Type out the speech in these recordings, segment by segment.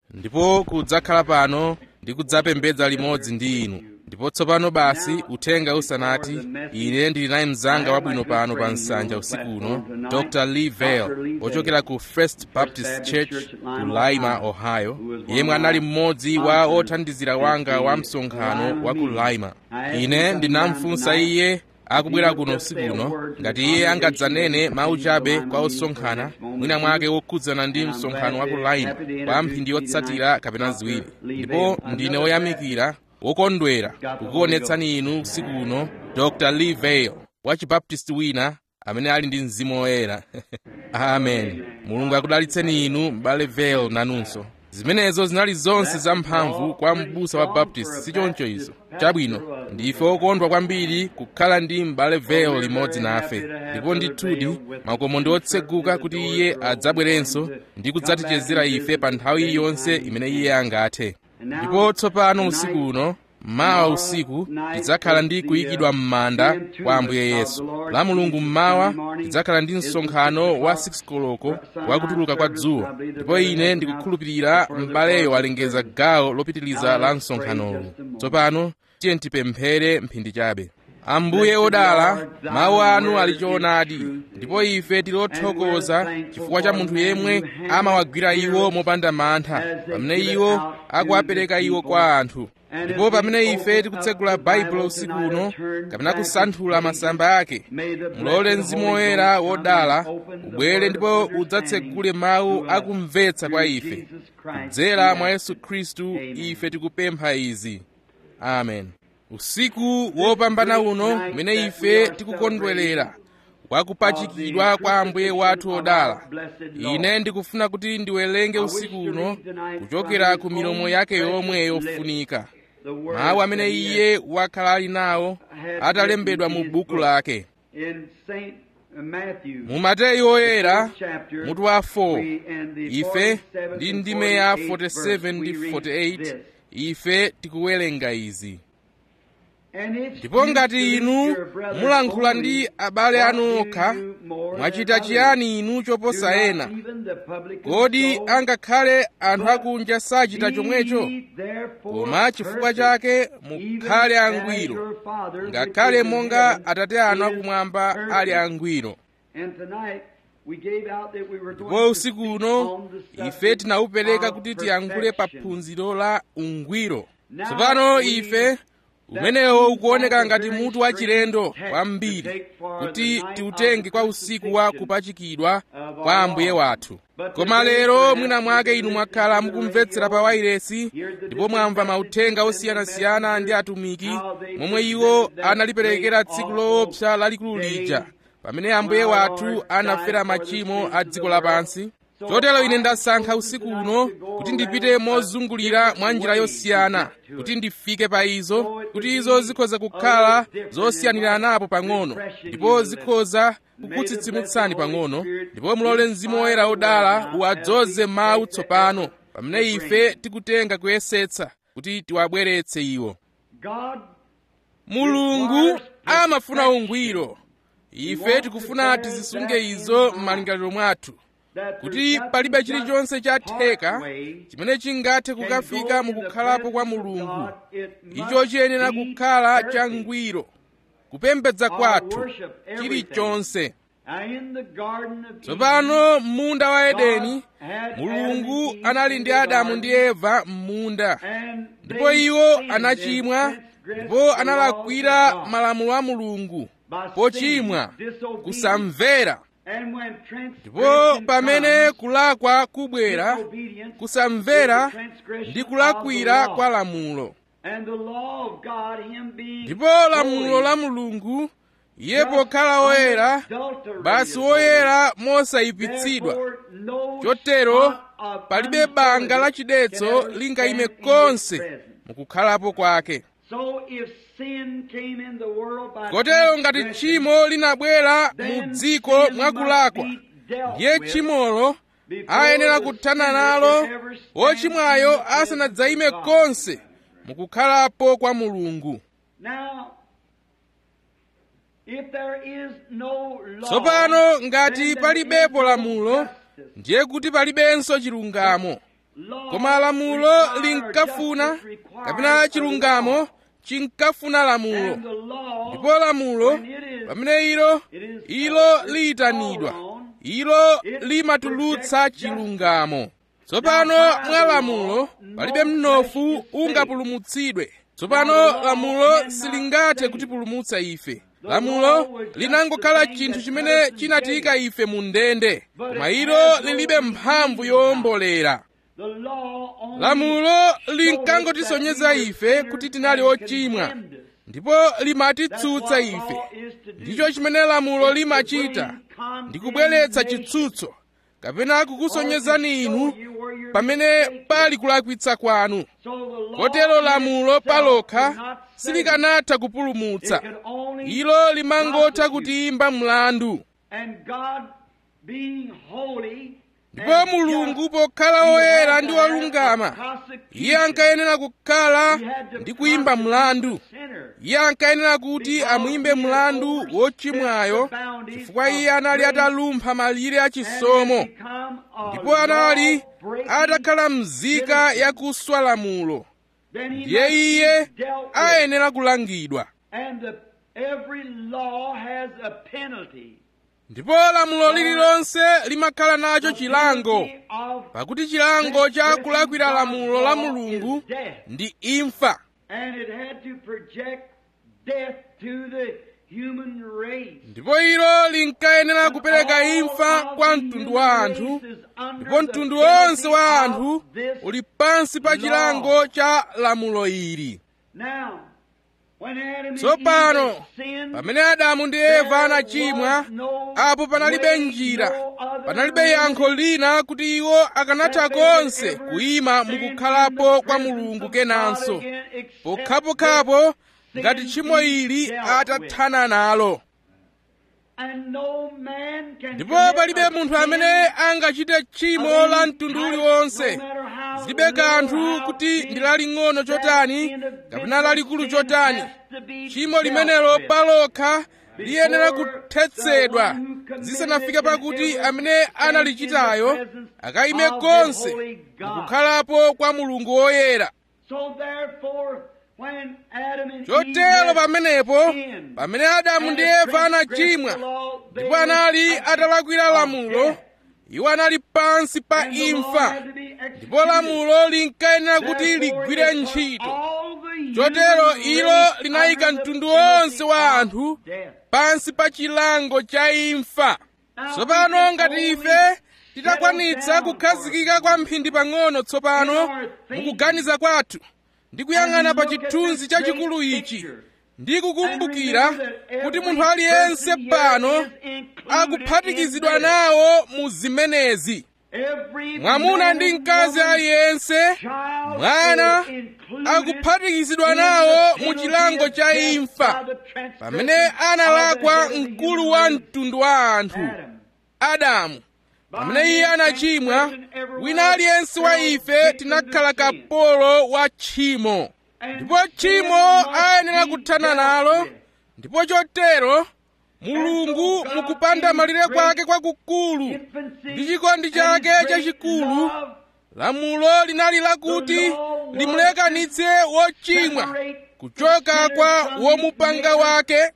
ndipo kudzakhala pano ndi kudzapembedza limodzi ndi inu ndipo tsopano basi uthenga usanati ine ndili naye mzanga wabwino pano pa nsanja usiku uno dr lee vale ochokera ku first baptist church ku lima ohio yemwe anali mmodzi wa othandizira wanga wa msonkhano wa ku lima ine ndinamfunsa iye akubwera kuno usiku uno ngati iye angadzanene mawu chabe kwa osonkhana mwina mwake wokhudzana ndi msonkhano wa ku lima kwa mphindi yotsatira kapena ziwiri ndipo ndine woyamikira wokondwera kukuonetsani inu usiku uno dr lee vale wa chibaptisti wina amene ali ndi mzimu woyera amen mulungu akudalitseni inu m'bale vale nanunso zimenezo zinali zonse zamphamvu kwa m'busa wa baptist sichoncho izo chabwino ndife okondwa kwambiri kukhala ndi m'bale vale limodzi nafe ndipo ndithudi makomo ndi otseguka kuti iye adzabwerenso ndi kudzatichezera ife pa nthawi iliyonse imene iye angathe ndipo tsopano usiku uno mmawa usiku tidzakhala ndi kuyikidwa m'manda kwa ambuye yesu la mulungu mmawa tidzakhala ndi msonkhano wa 6 koloko wa kutuluka kwa dzuwa ndipo ine ndikukhulupirira m'baleyo walengeza gawo lopitiliza la msonkhanowu tsopano tiye tipemphere mphindi chabe ambuye odala mawu anu ali choonadi ndipo ife tili othokoza chifukwa cha munthu yemwe amawagwira iwo mopanda mantha pamene iwo akuwapereka iwo kwa anthu ndipo pamene ife tikutsegula baibulo usiku uno kapena kusanthula masamba ake mulole mzimu woyera wodala ubwere ndipo udzatsegule mawu akumvetsa kwa ife kudzera mwa yesu khristu ife tikupempha izi amen usiku wopambana uno umene ife tikukondwerera wakupachikidwa kwa ambuye wathu odala ine ndikufuna kuti ndiwerenge usiku uno kuchokera ku milomo yake yomwe yofunika mawu amene iye wakhala ali nawo atalembedwa mu buku lake mu mateyu oyera mutu wa 4 ife ndi ndime ya 47 ndi 48 ife tikuwerenga izi ndipo ngati inu mulankhula ndi abale anu okha mwachita chiyani inu choposa ena kodi angakhale anthu akunja sachita chomwecho koma chifukwa chake mukhale angwiro ngakhale monga atate anu akumwamba ali angwiro ndipo usiku uno ife tinawupereka kuti tiyankhule pa phunziro la ungwiro tsopano ife umenewo ukuoneka ngati mutu wachilendo kwambiri kuti tiutenge kwa usiku wa kupachikidwa kwa ambuye wathu koma lero mwina mwake inu mwakhala mukumvetsera pa wairesi ndipo mwamva mauthenga osiyanasiyana ndi atumiki momwe iwo analiperekera tsiku loopsa lalikulu lija pamene ambuye wathu anafera machimo a dziko lapansi chotero ine ndasankha usiku uno kuti ndipite mozungulira mwa njira yosiyana kuti ndifike pa izo kuti izo zikhoza kukhala zosiyaniranapo pang'ono ndipo zikhoza kukutsitsimutsani pang'ono ndipo mulole mzimu woyera wodala uwadzoze mawu tsopano pamene ife tikutenga kuyesetsa kuti tiwabweretse iwo mulungu amafuna ungwiro ife tikufuna tizisunge izo m'malingaliro mwathu kuti palibe chilichonse chatheka chimene chingathe kukafika mukukhalapo kwa mulungu icho chiyenera kukhala changwiro kupembedza kwathu chilichonse tsopano m'munda wa edeni mulungu anali ndi adamu ndi eva m'munda ndipo iwo anachimwa ndipo analakwira malamulo a mulungu pochimwa kusamvera ndipo pamene kulakwa kubwera kusamvera ndi kulakwira kwa lamulo ndipo lamulo la mulungu iye pokhala woyera basi woyera mosayipitsidwa chotero palibe banga lachidetso lingayime konse mukukhalapo kwake kotero ngati tchimo linabwera mu dziko mwakulakwa ndiye tchimolo ayenera kuthana nalo wochimwayo asanadzayime konse mukukhalapo kwa mulungu tsopano ngati palibepo lamulo ndiye kuti palibenso chilungamo koma lamulo linkafuna kapena chilungamo chinkafuna lamulo ndipo lamulo pamene ilo ilo liyitanidwa ilo limatulutsa chilungamo tsopano mwa lamulo palibe mnofu ungapulumutsidwe tsopano lamulo silingathe kutipulumutsa ife lamulo linangokhala chinthu chimene chinatiyika ife mu ndende koma ilo lilibe mphamvu yowombolera lamulo linkangotisonyeza ife kuti tinali ochimwa ndipo limatitsutsa ife ndicho chimene lamulo limachita ndikubweretsa chitsutso kapena kukusonyezani inu pamene pali kulakwitsa kwanu kotero lamulo palokha silikanatha kupulumutsa ilo limangotha kutiyimba mlandu ndipo mulungu pokhala woyera ndi wolungama iye ankayenera kukhala ndi kuyimba mlandu iye ankayenera kuti amuyimbe mlandu wochimwayo chifukwa iye anali atalumpha malire achisomo ndipo anali atakhala mzika yakuswa lamulo ndiye iye ayenera kulangidwa ndipo lamulo lililonse limakhala nacho chilango pakuti chilango cha kulakwira lamulo la mulungu ndi imfa ndipo ilo linkayenera kupereka imfa kwa mtundu wa anthu ndipo mtundu wonse wa anthu uli pansi pa chilango cha lamulo ili tsopano pamene adamu ndi eva anachimwa apo panalibe njira panalibe yankho lina kuti iwo akanatha konse kuyima mukukhalapo kwa mulungu kenanso pokhapokhapo ngati tchimo ili atathana nalo ndipo palibe munthu amene angachite tchimo la mtundu uliwonse zilibe kanthu kuti ndi laling'ono chotani kapena lalikulu chotani tchimo limenelo palokha liyenera kuthetsedwa zisanafike pakuti amene analichitayo akayime konse mukukhalapo kwa mulungu woyera chotero pamenepo pamene adamu ndi eva anachimwa ndipo anali atalakwira lamulo iwo anali pansi pa imfa ndipo lamulo linkayenera kuti ligwire ntchito chotero ilo linayika mtundu wonse wa anthu pansi pa chilango cha imfa tsopano ngati ife titakwanitsa kukhazikika kwa mphindi pang'ono tsopano mukuganiza kwathu ndi kuyang'ana pa chithunzi chachikulu ichi ndi kukumbukira kuti munthu aliyense pano akuphatikizidwa nawo mu zimenezi mwamuna ndi mkazi aliyense mwana akuphatikizidwa nawo mu chilango cha imfa pamene analakwa mkulu wa mtundu wa anthu adamu pamene iye anachimwa wina aliyense wa ife tinakhala kapolo wa tchimo ndipo tchimo ayenera kuthana nalo ndipo chotero mulungu mukupanda malire kwake kwakukulu ndi chikondi chake chachikulu lamulo linali lakuti limulekanitse wochimwa kuchoka kwa womupanga wake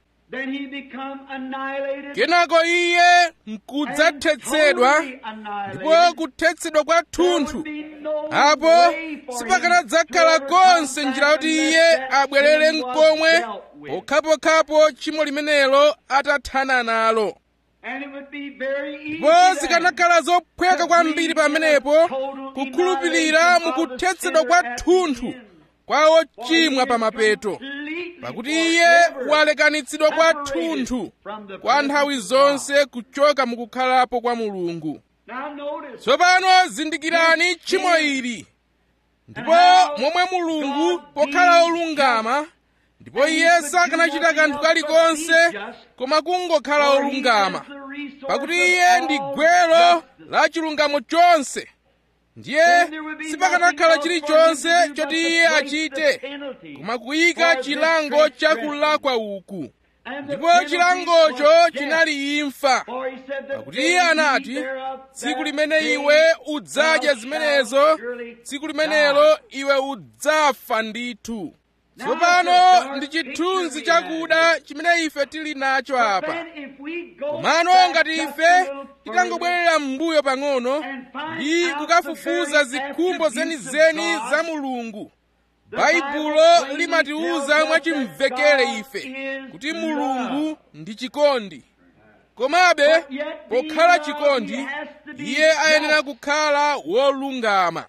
kenako iye nkudzathetsedwa ndipo kuthetsedwa kwa thunthu apo sipakanadzakhala konse njira kuti iye abwerere mkomwe pokhapokhapo tchimo limenelo atathana nalo ndipo zikanakhala zophweka kwambiri pamenepo kukhulupirira mukuthetsedwa kwa thunthu kwa ochimwa pamapeto pakuti iye walekanitsidwa kwa thunthu kwa nthawi zonse kuchoka mukukhalapo kwa mulungu tsopano zindikirani tchimo ili ndipo momwe mulungu pokhala olungama ndipo iye sakanachita kanthu kalikonse koma kungokhala olungama pakuti iye ndi gwero la chilungamo chonse ndiye sipakanakhala chilichonse choti iye achite koma kuyika chilango chakulakwa uku ndipo chilangocho chinali imfa pakuti iye anati tsiku limene iwe udzadya zimenezo tsiku limenelo iwe udzafa ndithu tsopano ndi chithunzi chakuda chimene ife tili nacho apa komano ngati ife titangobwerera m'mbuyo pang'ono ndi kukafufuza zikhumbo zenizeni za mulungu baibulo limatiwuza mwachimvekere ife kuti mulungu ndi chikondi komabe pokhala chikondi iye ayenera kukhala wolungama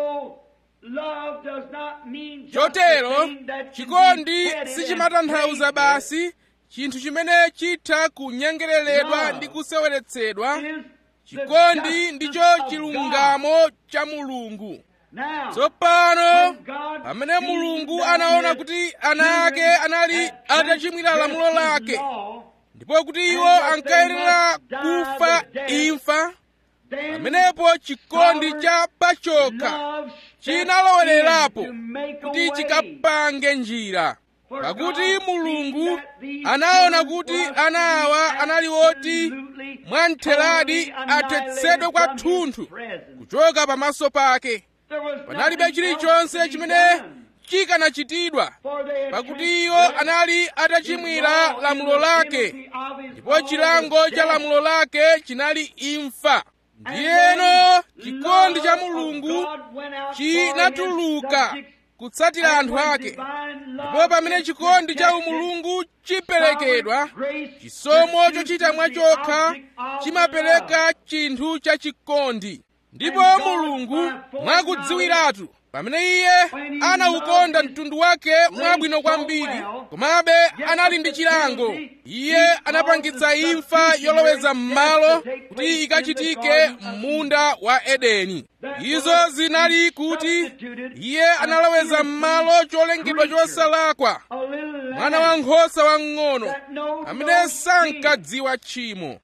chotero chikondi sichimatanthauza basi chinthu chimene chitha kunyengereredwa ndi kuseweretsedwa chikondi ndicho chilungamo cha mulungu tsopano pamene mulungu anaona kuti ana ake anali atachimwira lamulo lake ndipo kuti iwo ankayenera kufa imfa pamenepo chikondi cha pachokha chinalowererapo kuti chikapange njira pakuti mulungu anaona kuti ana awa anali oti mwamtheradi athetsedwe kwathunthu kuchoka pamaso pake panalibe chilichonse chimene chikanachitidwa pakuti iwo anali atachimwira lamulo lake ndipo chilango cha lamulo lake chinali imfa ndiyeno chikondi cha mulungu chinatuluka kutsatira anthu ake ndipo pamene chikondi cha umulungu chiperekedwa chisomo chochita mwachokha chimapereka chinthu cha chikondi ndipo mulungu mwakudziwiratu pamene iye anawukonda mtundu wake mwabwino kwambiri komabe anali ndi chilango iye anapangitsa imfa yoloweza m'malo kuti ikachitike m'munda wa edeni izo zinali kuti iye analoweza m'malo cholengedwa chosalakwa mwana wankhosa wamng'ono amene sankadziwa tchimo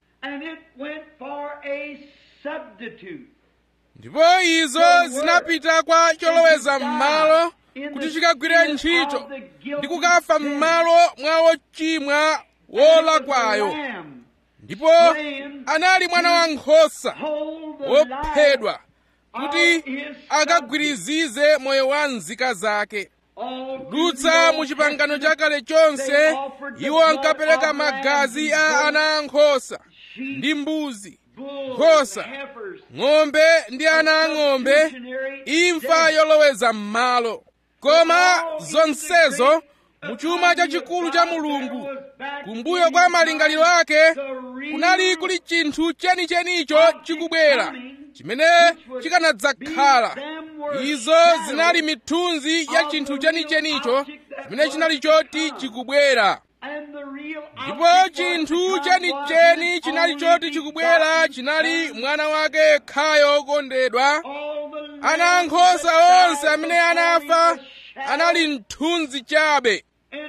ndipo izo zinapita kwa choloweza m'malo kuti chikagwire ntchito ndi kukafa m'malo mwa wochimwa wolakwayo ndipo anali mwana wankhosa wophedwa kuti akagwirizize moyo wa nzika zake kudutsa mu chipangano chakale chonse iwo ankapereka magazi a ana ankhosa ndi mbuzi nkhosa ng'ombe ndi ana ang'ombe imfa yoloweza m'malo koma zonsezo muchuma chachikulu cha mulungu kumbuyo kwa malingaliro ake kunali kuli chinthu chenichenicho chikubwera chimene chikanadzakhala izo zinali mithunzi ya chinthu chenichenicho chimene chinali choti chikubwera ndipo chinthu chenicheni chinali choti chikubwera chinali mwana wake yekhayo wokondedwa ana ankhosa onse amene anafa anali mthunzi chabe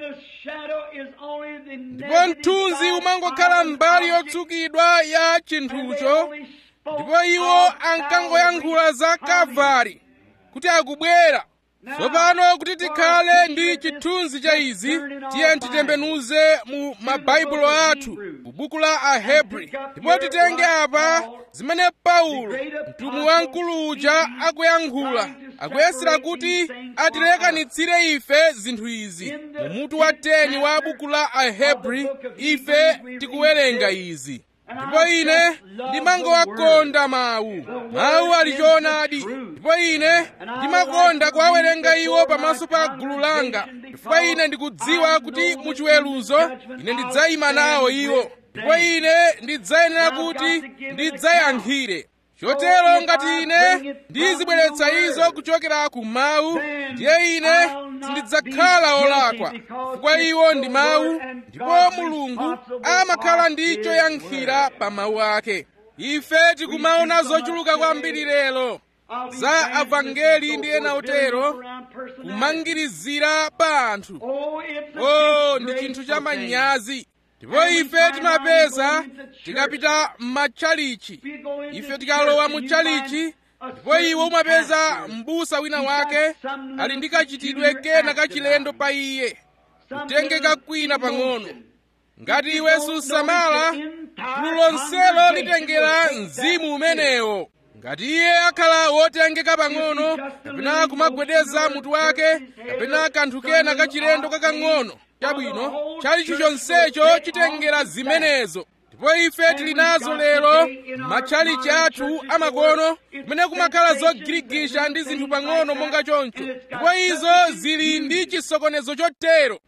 ndipo mthunzi umangokhala mbali yotsukidwa ya chinthucho ndipo iwo ankangoyankhula za kalvari kuti akubwera tsopano kuti tikhale ndi chithunzi cha izi tiye titembenuze mu mabaibulo athu mu buku la ahebri ndipo titenge apa zimene paulo mtumwi wamkulu uja akuyankhula akuyesera kuti atilekanitsire ife zinthu izi mu mutu wa 10 wa buku la ahebri ife tikuwerenga izi ndipo ine ndimangowakonda mawu mawu ali choonadi ndipo ine ndimakonda kuwawerenga iwo pamaso pa gulu langa chifukwa ine ndikudziwa kuti muchiweruzo ine ndidzayima nawo iwo ndipo ine ndidzayenera kuti ndidzayankhire chotero ngati ine ndizibweretsa izo kuchokera ku mawu ndiye ine sindidzakhala olakwa chifukwa iwo ndi mawu ndipo mulungu amakhala ndi choyankhira pa mawu ake ife tikumaona zochuluka kwambiri lero za avangeli ndi ena otero kumangirizira pa anthu oh ndi chinthu cha manyazi ndipo ife timapeza tikapita m'matchalichi ife tikalowa mu tchalichi ndipo iwe umapeza m'busa wina wake ali ndi kachitidwe kena kachilendo pa iye kutengeka kwina pang'ono ngati iwe susamala gulu lonselo litengera mzimu umenewo ngati iye akhala wotengeka pang'ono kapena kumagwedeza mutu wake kapena kanthu kena kachilendo kakang'ono chabwino chalicho chonsecho chitengera zimenezo ndipo ife tili nazo lero matchalichi athu amakono kumene kumakhala zogirigisha ndi zinthu pang'ono monga choncho ndipo izo zili ndi chisokonezo chotero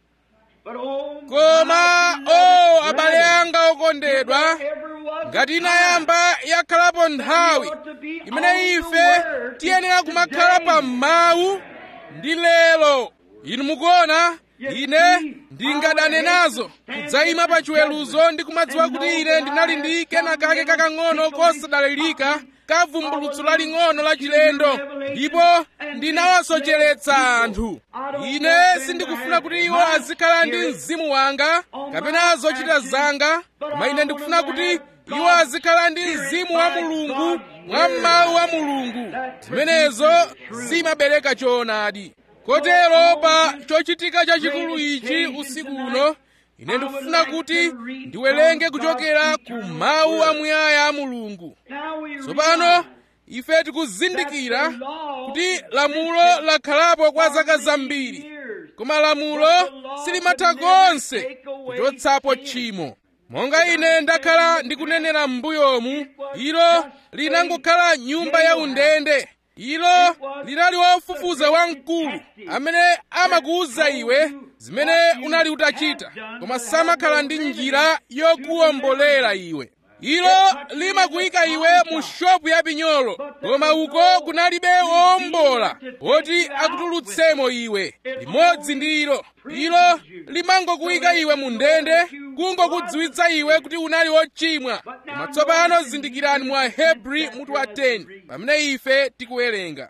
koma o oh, abale anga okondedwa ngati inayamba yakhalapo nthawi imene ife tiyenera kumakhala pa mawu ndi lero inu mukuona ine ndingadane nazo kudzayima pa chiweruzo ndi kumadziwa kuti ine ndinali ndi kena kake kakang'ono kosadalirika ka vumbulutso laling'ono la chilendo ndipo ndinawasocheretsa anthu ine sindikufuna kuti iwo azikhala ndi mzimu wanga kapena zochita zanga koma ine ndikufuna kuti iwo azikhala ndi mzimu wa mulungu mwa mawu a mulungu zimenezo zimabereka choonadi kotero pa chochitika chachikulu ichi usiku uno ine ndikufuna kuti ndiwerenge kuchokera ku mawu amuyaya a mulungu tsopano ife tikuzindikira kuti lamulo lakhalapo kwa zaka zambiri koma lamulo silimatha konse kuchotsapo tchimo monga ine ndakhala ndikunenera m'mbuyomu ilo linangokhala nyumba ya undende ilo linali wofufuza wamkulu amene amakuwuza iwe zimene unali utachita koma samakhala ndi njira yokuwombolera iwe ilo limakuyika iwe mu shopu ya pinyolo koma uko kunalibe wowombola woti akutulutsemo iwe limodzi ndi ilo ilo limangokuyika iwe mu ndende kungokudziwitsa iwe kuti unali wochimwa koma tsopano zindikirani mwa hebri mutu wa 10 pamene ife tikuwerenga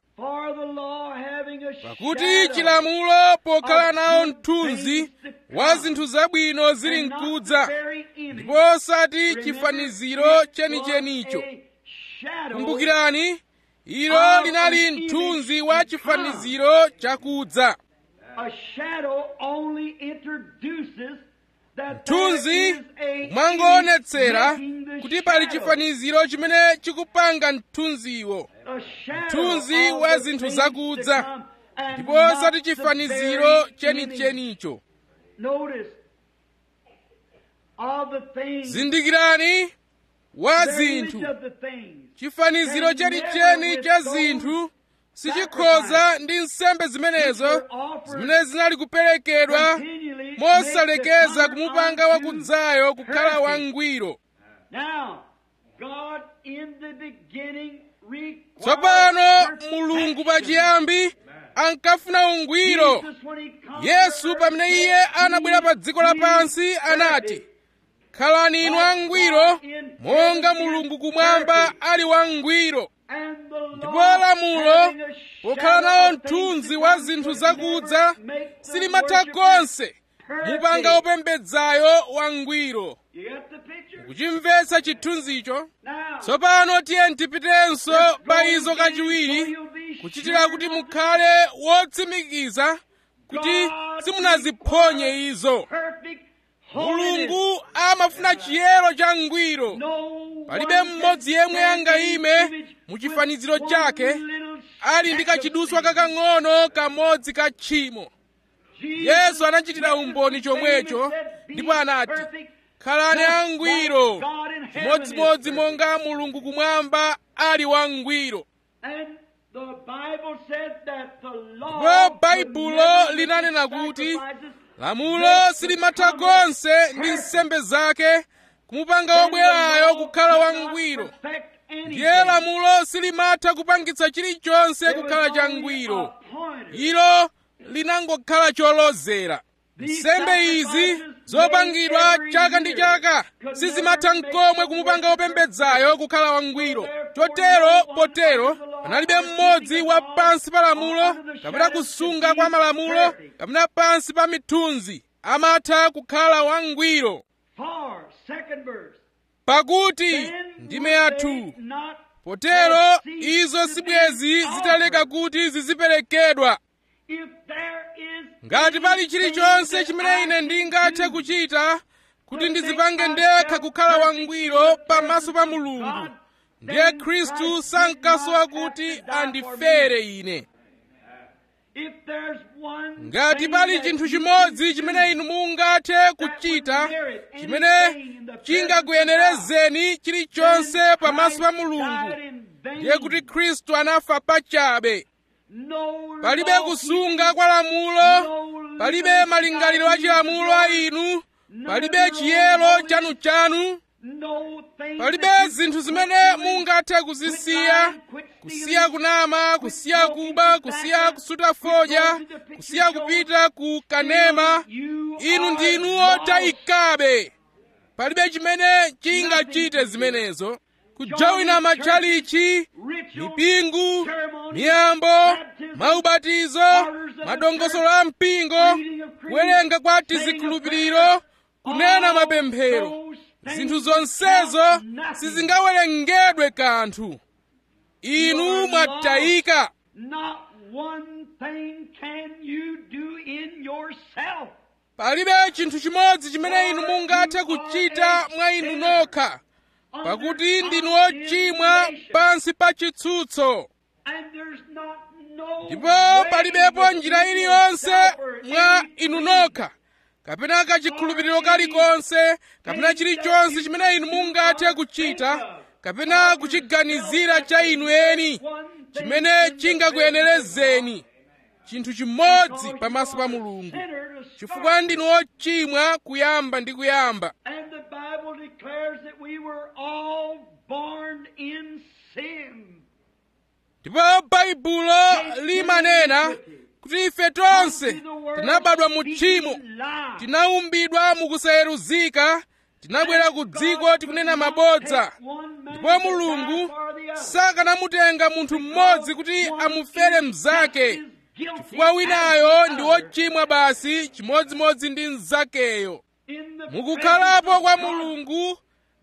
pakuti chilamulo pokhala nawo mthunzi wa zinthu zabwino zili mkudza ndipo osati chifaniziro chenichenicho kumbukirani ilo linali mthunzi wa chifaniziro chakudza mthunzi mwangoonetsera kuti pali chifaniziro chimene chikupanga mthunziwo mthunzi wa zinthu zakudza ndipo osati chifaniziro chenichenicho zindikirani wa zinthu chifaniziro chenicheni cha zinthu sichikhoza ndi nsembe zimenezo zimene zinali kuperekedwa mosalekeza kumupanga wakudzayo kukhala wangwiro tsopano mulungu pachiyambi ankafuna ungwiro yesu pamene iye anabwera pa dziko lapansi anati khalani inu angwiro monga mulungu kumwamba ali wangwiro ndipo lamulo pokhala nawo mthunzi wa zinthu zakudza silimatha konse mupanga opembedzayo wangwiro kuchimvetsa chithunzicho tsopano tiye tipitenso pa izo kachiwiri kuchitira kuti mukhale wotsimikiza kuti simunaziphonye izo mulungu amafuna chiyero cha ngwiro palibe mmodzi yemwe angayime mu chifaniziro chake ali ndi kachiduswa kakang'ono kamodzi ka tchimo yesu anachitira umboni chomwecho ndipo anati khalani angwiro chimodzimodzi monga mulungu kumwamba ali wangwiro ndipo baibulo linanena kuti lamulo silimatha konse ndi nsembe zake kumupanga wobwerayo kukhala wangwiro ndiye lamulo silimatha kupangitsa chilichonse kukhala changwiro ilo linangokhala cholozera nsembe izi zopangidwa chaka ndi chaka sizimatha nkomwe kumupanga wopembedzayo kukhala wangwiro chotero potero panalibe mmodzi wa pansi pa lamulo kapena kusunga kwa malamulo kapena pansi pa mithunzi amatha kukhala wangwiro pakuti ndime yathu potero izo sibwezi zitaleka kuti ziziperekedwa ngati pali chilichonse chimene ine ndingathe kuchita kuti ndidzipange ndekha kukhala wangwiro pamaso pa mulungu ndiye khristu sankasowa kuti andifere ine ngati pali chinthu chimodzi chimene inu mungathe kuchita chimene chingakuyenerezeni chilichonse pamaso pa mulungu ndiye kuti khristu anafa pachabe palibe kusunga kwa lamulo palibe malingaliro a chilamulo a inu palibe chiyero chanuchanu palibe zinthu zimene mungathe kuzisiya kusiya kunama kusiya kuba kusiya kusuta fodya kusiya kupita ku kanema inu ndinu otayikabe palibe chimene chingachite zimenezo kujawina matchalichi mipingo miyambo maubatizo madongosolo a mpingo kuwerenga kwa tizikhulupiriro kunena mapemphero zinthu zonsezo sizingawerengedwe kanthu inu mwatayika palibe chinthu chimodzi chimene inu mungathe kuchita mwa inu nokha pakuti ndinu ochimwa pansi pa chitsutso ndipo palibepo njira iliyonse mwa inu nokha kapena kachikhulupiriro kalikonse kapena chilichonse chimene inu mungathe kuchita kapena kuchiganizira cha inu eni chimene chingakuyenerezeni chinthu chimodzi pamaso pa mulungu chifukwa ndinu ochimwa kuyamba ndi kuyamba ndipo baibulo limanena kuti ife tonse tinabadwa mu tchimo tinaumbidwa mukusayeruzika tinabwera ku dziko tikunena mabodza ndipo mulungu sakanamutenga munthu mmodzi kuti amufere mnzake chifukwa winayo ndi wochimwa basi chimodzimodzi ndi mnzakeyo mukukhalapo kwa mulungu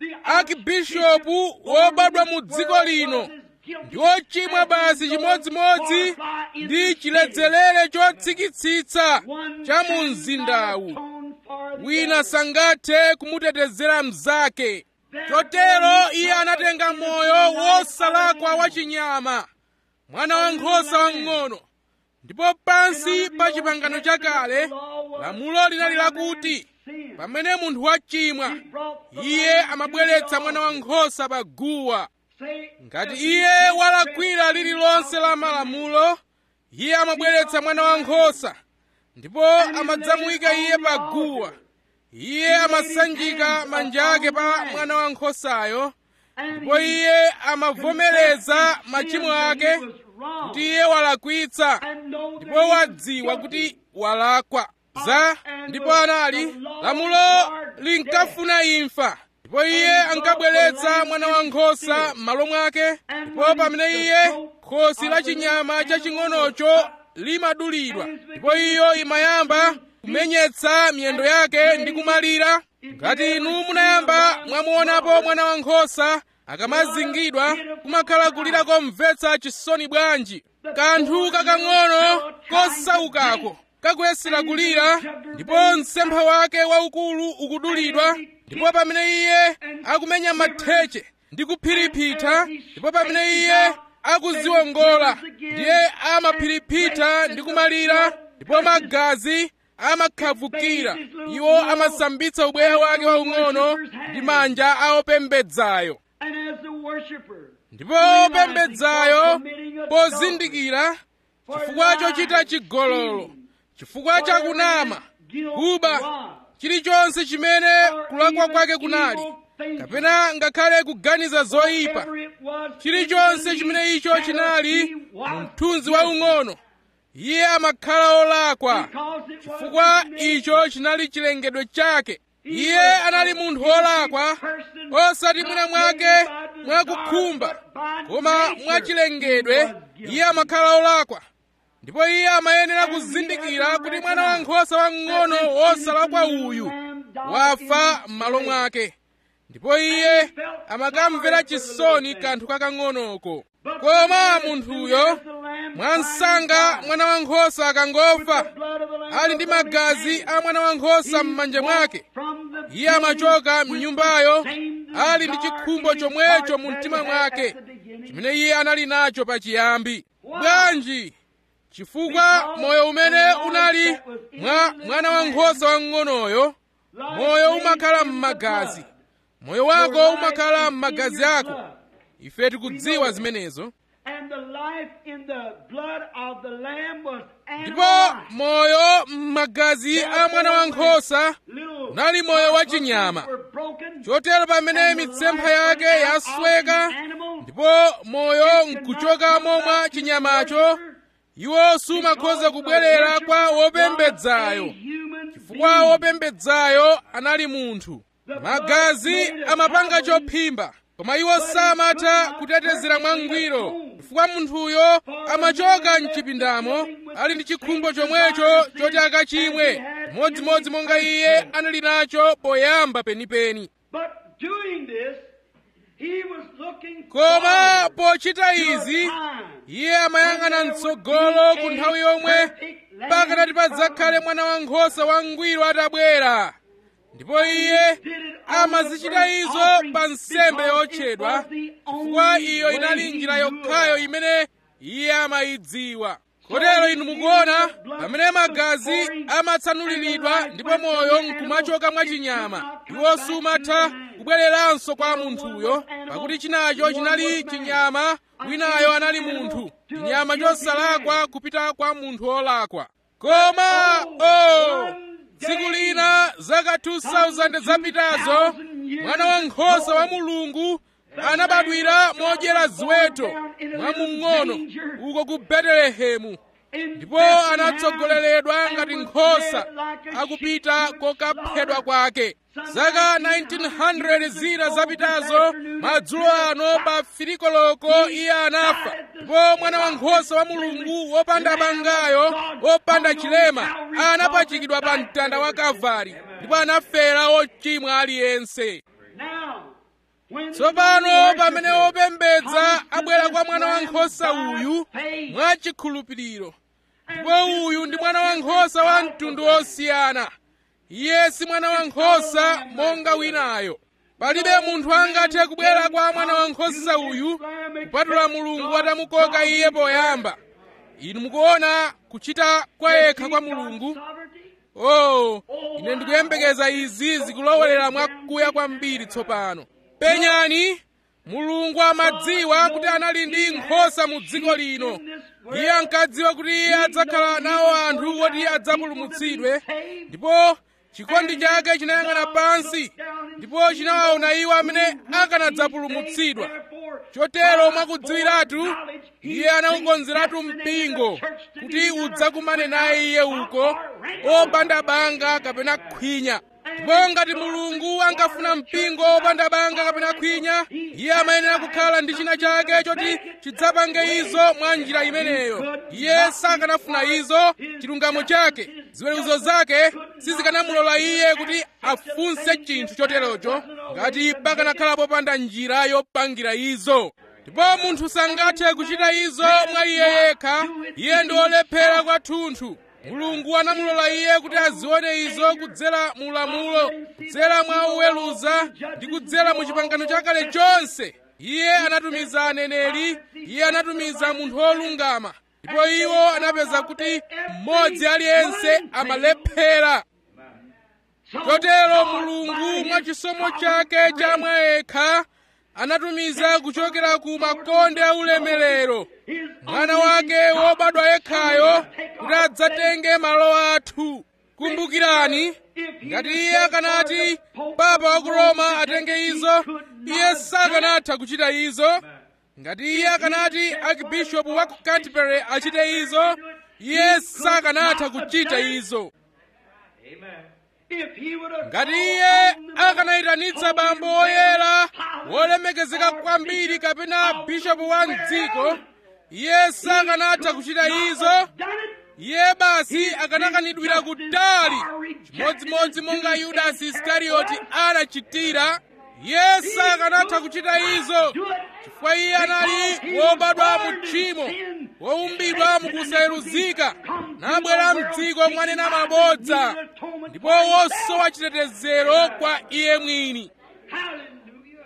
akibishopu wobadwa mu dziko lino ndi wochimwa basi chimodzimodzi ndi chiledzerere chotsikitsitsa cha mu mzindawu wina sangathe kumutetezera mnzake chotero iye anatenga moyo wosalakwa wachinyama mwana wankhosa wamng'ono ndipo pansi pa chipangano chakale lamulo linali lakuti pamene munthu wachimwa iye amabweretsa mwana wankhosa pa guwa ngati iye walakwira lililonse la malamulo iye amabweretsa mwana wankhosa ndipo amadzamuyika iye pa guwa iye amasanjika manja ake pa mwana wankhosayo ndipo iye amavomereza machimo ake kuti iye walakwitsa ndipo wadziwa kuti walakwa za ndipo anali lamulo linkafuna imfa ndipo iye ankabweretsa mwana wankhosa m'malo mwake ndipo pamene iye khosi la chinyama chaching'onocho limadulidwa ndipo iyo imayamba kumenyetsa miyendo yake ndi kumalira ngati inu munayamba mwamuonapo mwana wankhosa akamazingidwa kumakhala kulira komvetsa chisoni bwanji kanthu kakang'ono kosaukako kakuyesera kulira ndipo msempha wake waukulu ukudulidwa ndipo pamene iye akumenya matheche ndi kuphiriphita ndipo pamene iye akuziwongola ndiye amaphiriphita ndi kumalira ndipo magazi amakhavukira iwo amasambitsa ubweya wake waung'ono ndi manja a opembedzayo ndipo opembedzayo pozindikira chifukwa chochita chigololo chifukwa chakunama kuba chilichonse chimene kulakwa kwake kunali kapena ngakhale kuganiza zoyipa chilichonse chimene icho chinali mthunzi waung'ono iye amakhala olakwa chifukwa icho chinali chilengedwe chake iye anali munthu wolakwa osati mwina mwake mwakukhumba koma mwachilengedwe iye amakhala olakwa ndipo iye amayenera kuzindikira kuti mwana wankhosa wamng'ono wosalakwa uyu wafa m'malo mwake ndipo iye amakamvera chisoni kanthu kakang'onoko koma munthuyo mwansanga mwana wankhosa akangofa ali ndi magazi a mwana wankhosa m'manja mwake iye amachoka mnyumbayo ali ndi chikhumbo chomwecho mu mtima mwake chimene iye anali nacho pachiyambi bwanji chifukwa moyo umene unali mwa mwana wankhosa wamng'onoyo moyo umakhala m'magazi moyo wako umakhala m'magazi ako ife tikudziwa zimenezo ndipo moyo m'magazi a mwana wankhosa unali moyo wachinyama chotero pamene mitsempha yake yasweka ndipo moyo nkuchokamo mwa chinyamacho iwo sumakhoza kubwerera kwa wopembedzayo chifukwa wopembedzayo anali munthu magazi amapanga chophimba koma iwo samatha kutetezera mwangwiro chifukwa munthuyo amachoka mchipindamo ali ndi chikhumbo chomwecho choti akachimwe modzimodzi monga iye anali nacho poyamba penipeni koma pochita izi iye amayang'ana mtsogolo ku nthawi yomwe pakanati padzakhale mwana wankhosa wangwiro atabwera ndipo iye amazichita izo pa nsembe yotchedwa chifukwa iyo inali njira yokhayo imene iye amayidziwa kotero inu mukuona pamene magazi amatsanuliridwa ndipo moyo nkumachoka mwachinyama iwo sumatha kubwereranso kwa munthuyo pakuti chinacho chinali chinyama winayo anali munthu chinyama chosalakwa kupita kwa munthu wolakwa koma o oh, tsiku lina zaka 2000 zapitazo mwana wankhosa wa mulungu anabadwira modyera ziweto mwamung'ono uko ku betelehemu ndipo anatsogoleredwa ngati nkhosa akupita kokaphedwa kwake zaka 1900 zina zapitazo madzulo ano pa filikoloko iye anafa ndipo mwana wankhosa wa mulungu wopanda bangayo wopanda chilema anapachikidwa pa mtanda wa kalvari ndipo anafera ochimwa aliyense tsopano pamene wopembedza abwera kwa mwana wankhosa uyu mwachikhulupiriro ndipo uyu ndi mwana wankhosa wa mtundu wosiyana iye si mwana wankhosa monga winayo palibe munthu angathe kubwera kwa mwana wankhosa uyu kupatula mulungu atamukoka iye poyamba inu mukuona kuchita kwa yekha kwa mulungu oh ine ndikuyembekeza izi zikulowelera mwakuya kwambiri tsopano penyani mulungu amadziwa kuti anali ndi nkhosa mu dziko lino iye ankadziwa kuti iye adzakhala nawo anthu oti adzapulumutsidwe ndipo chikondi chake chinayang'ana pansi ndipo chinawaona iwo amene akanadzapulumutsidwa chotero mwakudziwiratu iye anawukonzeratu mpingo kuti udzakumane naye iye uko opanda banga kapena khwinya ndipo ngati mulungu angafuna mpingo opanda banga kapena khwinya iye amayenera kukhala ndi china chake choti chidzapange izo mwa njira imeneyo iye sakanafuna izo chilungamo chake ziweruzo zake sizikanamulola iye kuti afunse chinthu choterocho ngati pakanakhala popanda njira yopangira izo ndipo munthu sangathe kuchita izo mwa iye yekha iye ndi olephera kwathunthu mulungu anamulola iye kuti azione izo kudzera mu lamulo kudzera mwa uweruza ndi kudzera mu chipangano chakale chonse iye anatumiza aneneri iye anatumiza munthu wolungama ndipo iwo anapeza kuti mmodzi aliyense amalephera chotero mulungu mwa chisomo chake cha mwa yekha anatumiza kuchokera ku makonde aulemerero mwana wake wobadwa yekhayo kuti adzatenge malo athu kumbukirani ngati iye akanati papa wa ku roma atenge izo iye sakanatha kuchita izo ngati iye akanati akibishopu wa ku canterbury achite izo iye sakanatha kuchita izo ngati iye akanayitanitsa bambo woyera wolemekezeka kwambiri kapena bishopu wa mdziko iye sakanatha kuchita izo iye basi akanakanidwira kutali chimodzimodzi monga yudasi isikarioti anachitira iye sakanatha kuchita izo chifukwa iye anali wobadwa mu tchimo woumbidwa mukusayeruzika nabwera mdziko mwanena mabodza ndipo wosowa chitetezero kwa iye mwini Hallelujah.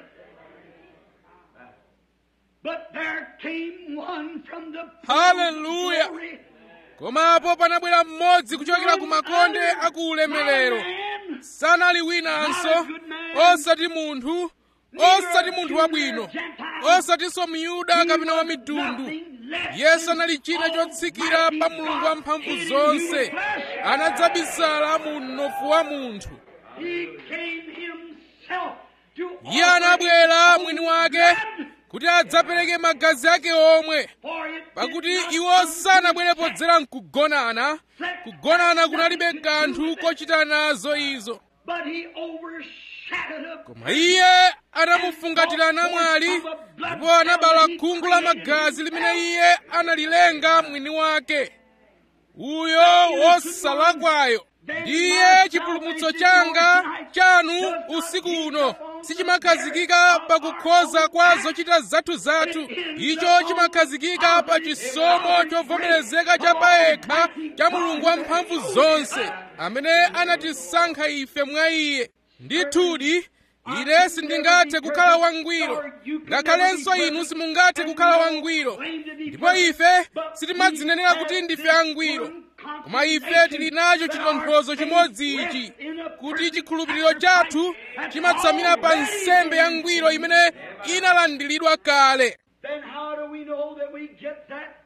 But there came one from the Hallelujah. glory. komapo panabwera mmodzi kuchokera ku makonde a ku ulemerero Man, sanali winanso osati munthu osati munthu wabwino osatinso myuda kapena wa mitundu nothing less yesu anali china chotsikira pa mulungu wamphamvu zonse anadzabisala mu mnofu wa munthu He came himself to iye anabwera mwini wake kuti adzapereke magazi ake omwe for it pakuti iwo sanabwere podzera mkugonana kugonana kunalibe kanthu kochita nazo izo but he overshadowed a koma iye anamufungatira namwali ndipo anabala khungu la magazi limene iye analilenga mwini wake uyo wosalakwayo ndiye chipulumutso changa chanu usiku uno sichimakhazikika pa kukhoza kwa zochita zathu zathu icho chimakhazikika pa chisomo chovomerezeka cha payekha cha mulungu wamphamvu zonse amene anatisankha ife mwa iye ndithudi ine sindingathe kukhala wangwiro ngakhalenso inu simungathe kukhala wangwiro ndipo ife sitimadzinenera kuti ndife angwiro koma ife tili nacho chitonthozo chimodzi ichi kuti chikhulupiriro chathu chimatsamira pa nsembe yangwiro imene inalandiridwa kale Then how do we know that we get that?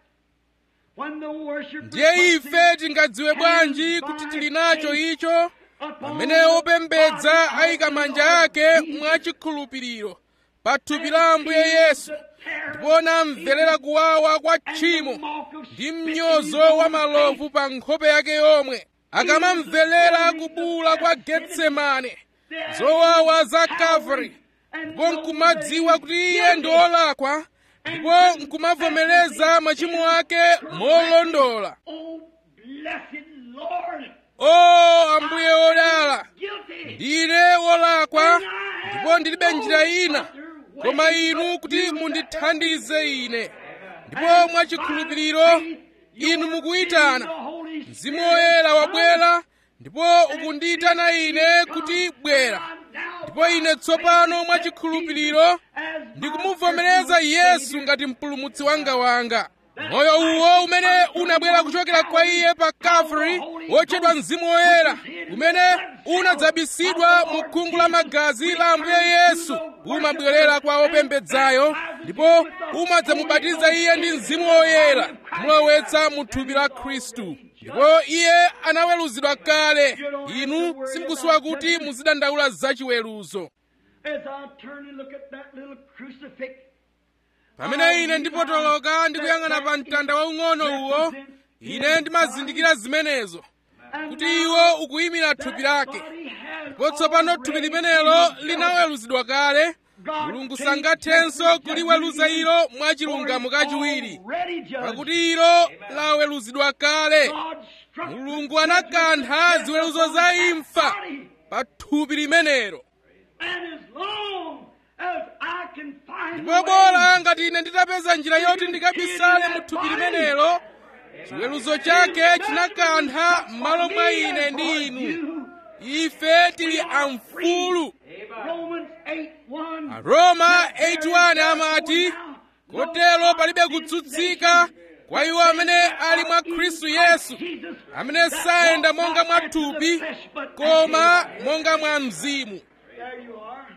When the worship ndiye ife tingadziwe bwanji kuti tili nacho icho pamene opembedza ayika manja ake mwachikhulupiriro pa thupi la ambuye yesu ndipo namverera kuwawa kwa tchimo ndi mnyozo wa malovu pa nkhope yake yomwe akamamverera kubula kwa getsemane zowawa za kalvari ndipo nkumadziwa kuti iye ndi olakwa ndipo nkumavomereza machimo ake molondola Oh, blessed Lord, o ambuye odala guilty. ndine wolakwa ndipo ndilibe njira ina koma inu kuti mundithandize ine ndipo mwachikhulupiriro inu mukuyitana mzimu woyera wabwera ndipo ukundiyitana ine kuti bwera ndipo ine tsopano mwachikhulupiriro ndikumuvomereza yesu ngati mpulumutsi wanga wanga moyo uwo umene unabwera kuchokera kwa iye pa kalvari wotchedwa mzimu woyera umene unadzabisidwa mu khungu la magazi la ambuye yesu umabwerera kwa opembedzayo ndipo umadzamubatiza iye ndi mzimu woyera kumulowetsa mu thupi la khristu ndipo iye anaweruzidwa kale inu simukusowa kuti muzidandaula zachiweruzo As I turn and look at that little crucifix, pamene ine ndipotoloka ndikuyang'ana pa mtanda waung'ono uwo ine ndimazindikira zimenezo and kuti iwo ukuyimira thupi lake body has ndipo tsopano thupi limenelo linaweruzidwa kale mulungu sangathenso kuliweruza ilo mwachilungamo kachiwiri already judged. pakuti ilo laweruzidwa kale God struck mulungu anakantha ziweruzo za imfa body. pa thupi limenelo And as long as I can find ndipo bola ngati ine nditapeza njira yoti ndikabisale mu thupi limenelo chiweruzo chake chinakantha m'malo mwa ine ndi inu ife tili amfulu Romans 8 1. aroma 81 amati kotero palibe kutsutsika kwa iwo amene ali mwa khristu yesu amene sayenda monga mwa thupi koma monga mwa mzimu There you are.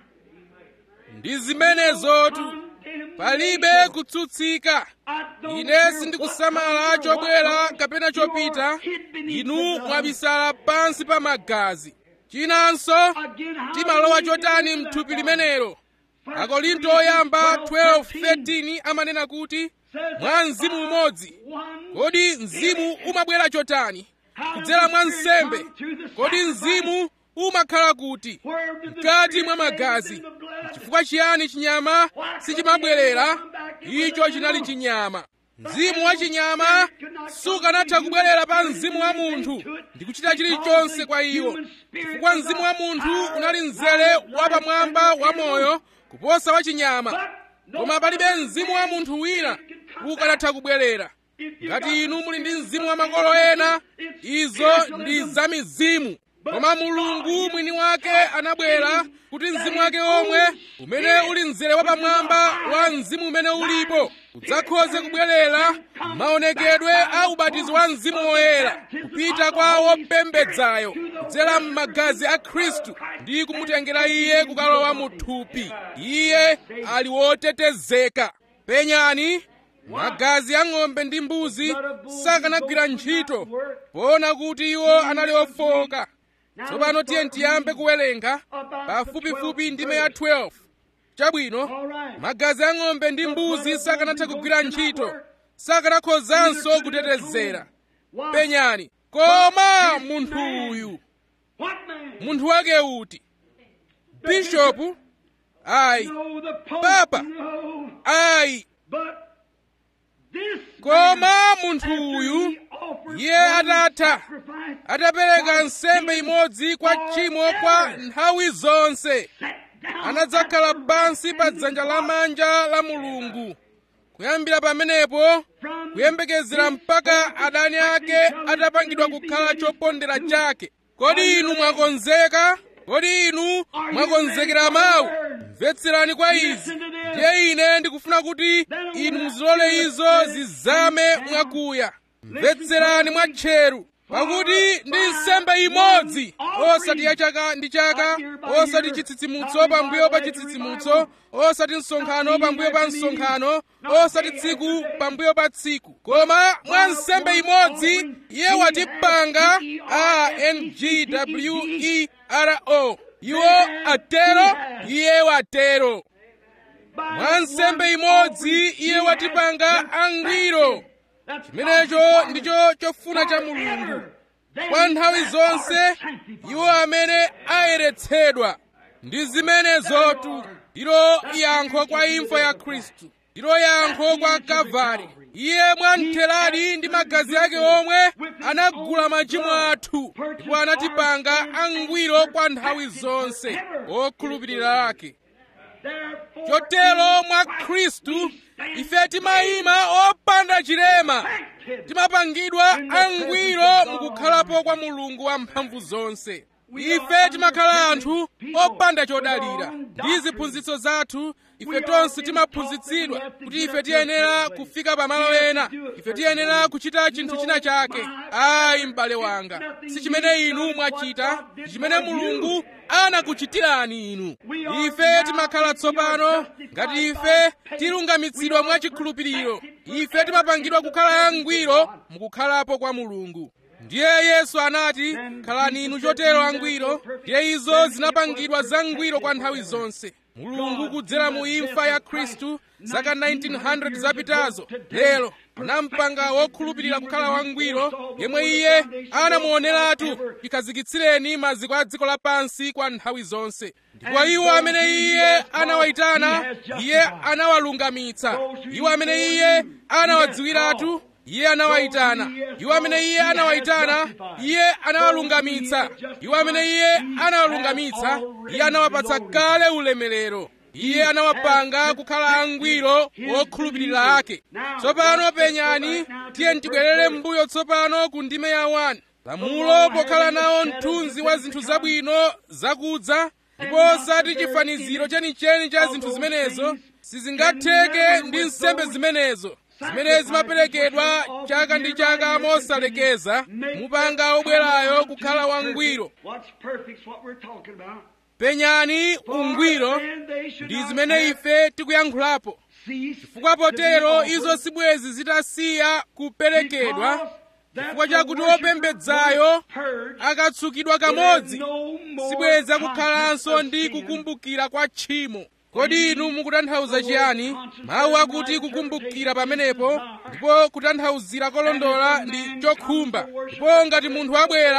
ndi zimenezotu palibe kutsutsika I don't ine care sindikusamala what chobwera comes or kapena what chopita you are hid beneath inu the blood. mwabisala pansi pa magazi chinanso Again, how timalowa do we chotani get into mthupi that limenelo First akorinto Corinthians oyamba 12, 12:13 amanena kuti says mwa that mzimu by umodzi one kodi mzimu umabwera chotani How does kudzera the mwa Spirit nsembe come through the kodi sacrifice? mzimu umakhala kuti Where did the mkati Spirit mwa live magazi in the blood? chifukwa chiyani chinyama sichimabwerera icho chinali chinyama mzimu wachinyama sukanatha kubwerera pa mzimu wa munthu ndi kuchita chilichonse kwa iwo chifukwa mzimu wa munthu unali mzere wapamwamba wa moyo kuposa wachinyama koma palibe mzimu wa munthu wina ukanatha kubwerera ngati inu muli ndi mzimu wa makolo ena izo ndi za mizimu koma mulungu mwini wake anabwera kuti mzimu wake omwe umene uli mzere wapamwamba wa mzimu umene ulipo udzakhoze kubwerera maonekedwe a ubatizo wa mzimu woyera kupita kwa wopembedzayo kudzera m'magazi a khristu ndi kumutengera iye kukalowa mu thupi iye ali wotetezeka penyani magazi a ng'ombe ndi mbuzi sakanagwira ntchito poona kuti iwo anali ofowoka tsopano tiye tiyambe kuwerenga pafupifupi ndime ya 12 chabwino magazi a ng'ombe ndi mbuzi sakanatha kugwira ntchito sakanakhozanso kutetezera penyani koma munthu uyu munthu wake uti bishopu ayi papa ayi koma munthu uyu iye atatha atapereka nsembe imodzi kwa tchimo kwa nthawi zonse anadzakhala pansi pa dzanja lamanja la mulungu kuyambira pamenepo kuyembekezera mpaka adani ake atapangidwa kukhala chopondera chake kodi inu mwakonzeka kodi inu mwakonzekera mawu mvetserani kwa izi ndiye ine ndikufuna kuti inu muzilole izo zizame mwakuya mvetserani mwatcheru pakuti ndi nsembe imodzi osati ya chaka ndi chaka osati chitsitsimutso pambuyo pa chitsitsimutso osati msonkhano pambuyo pa msonkhano osati tsiku pambuyo pa tsiku koma mwa nsembe imodzi iye watipanga angwero iwo atero iye watero mwa nsembe imodzi iye watipanga angwiro chimenecho ndicho chofuna cha mulungu kwa nthawi zonse iwo amene ayeretsedwa ndi zimenezotu ndilo yankho kwa imfa ya khristu ndilo yankho kwa kalvari iye mwamtheradi ndi magazi ake omwe anagula machimo athu ndipo anatipanga angwiro kwa nthawi zonse okhulupirira ake chotero mwa khristu ife timayima opanda chilema timapangidwa angwiro mukukhalapo kwa mulungu wamphamvu zonse ife timakhala anthu opanda chodalira ndi ziphunzitso zathu ife tonse timaphunzitsidwa kuti ife tiyenera kufika pamalo ena ife tiyenera kuchita chinthu china chake ayi m'bale wanga si chimene inu mwachita chimene mulungu anakuchitirani inu ife timakhala tsopano ngati ife tilungamitsidwa mwachikhulupiriro ife timapangidwa kukhala angwiro mukukhalapo kwa mulungu ndiye yesu anati khalani inu chotero angwiro ndiye izo zinapangidwa zangwiro kwa nthawi zonse mulungu kudzera mu imfa ya khristu zaka 1900 zapitazo lero anampanga wokhulupirira kukhala wangwiro yemwe iye anamuoneratu chikhazikitsireni maziko a dziko lapansi kwa nthawi zonse ndipo iwo amene iye anawayitana iye anawalungamitsa iwo amene iye anawadziwiratu iye anawayitana iwo amene iye anawayitana iye anawalungamitsa iwo amene iye anawalungamitsa iye anawapatsa kale ulemerero iye anawapanga kukhala angwiro wokhulupirira ake tsopano penyani tiye tibwerere m'mbuyo tsopano ku ndime ya 1 lamulo pokhala nawo mthunzi wa zinthu zabwino zakudza ndipo osati chifaniziro chenicheni cha zinthu zimenezo sizingatheke ndi nsembe zimenezo zimene zimaperekedwa chaka ndi chaka mosalekeza mupanga obwerayo kukhala wangwiro penyani ungwiro ndi zimene ife tikuyankhulapo chifukwa potero izo sibwezi zitasiya kuperekedwa chifukwa chakuti wopembedzayo akatsukidwa kamodzi sibweza kukhalanso ndi kukumbukira kwa tchimo kodi inu mukutanthauza chiyani mawu akuti kukumbukira pamenepo ndipo kutanthauzira kolondola ndi chokhumba ndipo ngati munthu abwera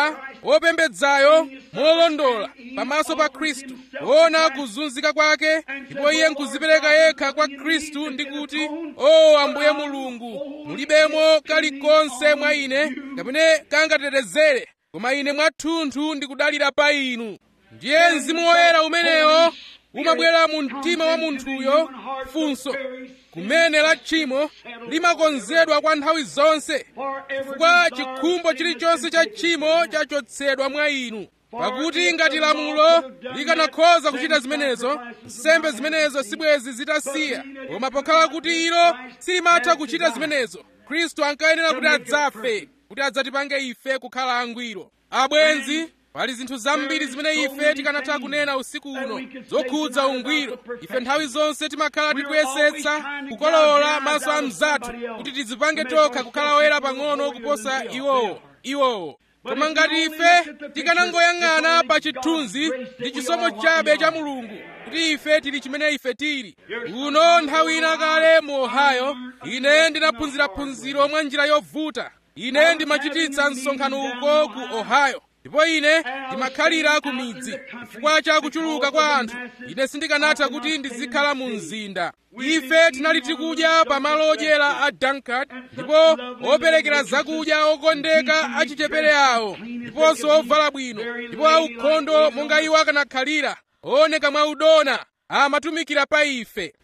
wopembedzayo molondola pamaso pa khristu kuona kuzunzika kwake ndipo iye nkuzipereka yekha kwa khristu ndi kuti o ambuye mulungu mulibemo kalikonse mwa ine kapene kangatetezere koma ine mwathunthu ndikudalira pa inu ndiye mzimu woyera umenewo umabwera mu mtima wa munthuyo funso kumene la tchimo limakonzedwa kwa nthawi zonse chifukwa chikhumbo chilichonse cha tchimo chachotsedwa mwa inu pakuti ngati lamulo likanakhoza kuchita zimenezo nsembe zimenezo sibwezi zitasiya koma pokhala kuti ilo silimatha kuchita zimenezo khristu ankayenera kuti adzafe kuti adzatipange ife kukhala angwiro abwenzi pali zinthu zambiri zimene ife tikanatha kunena usiku uno zokhudza ungwiro ife nthawi zonse timakhala tikuyesetsa kukolowola maso a mzathu kuti tidzipange tokha kukhala oyera pang'ono kuposa iwowo iwowo koma ngati ife tikanangoyang'ana pa chithunzi ndi chisomo chabe cha mulungu kuti ife tili chimene ife tili uno nthawi ina kale mu ohio ine ndinaphunzira phunziro mwa njira yovuta ine ndimachititsa msonkhano uko ku ohio ndipo ine ndimakhalira ku midzi chifukwa cha kuchuluka kwa anthu ine sindikanatha kuti ndizikhala mu mzinda ife tinali tikudya pa malo odyera a dunkard ndipo operekera zakudya okondeka achichepere awo ndiponso ovala bwino ndipo aukhondo monga iwo akanakhalira ooneka mwaudona amatumikira pa ife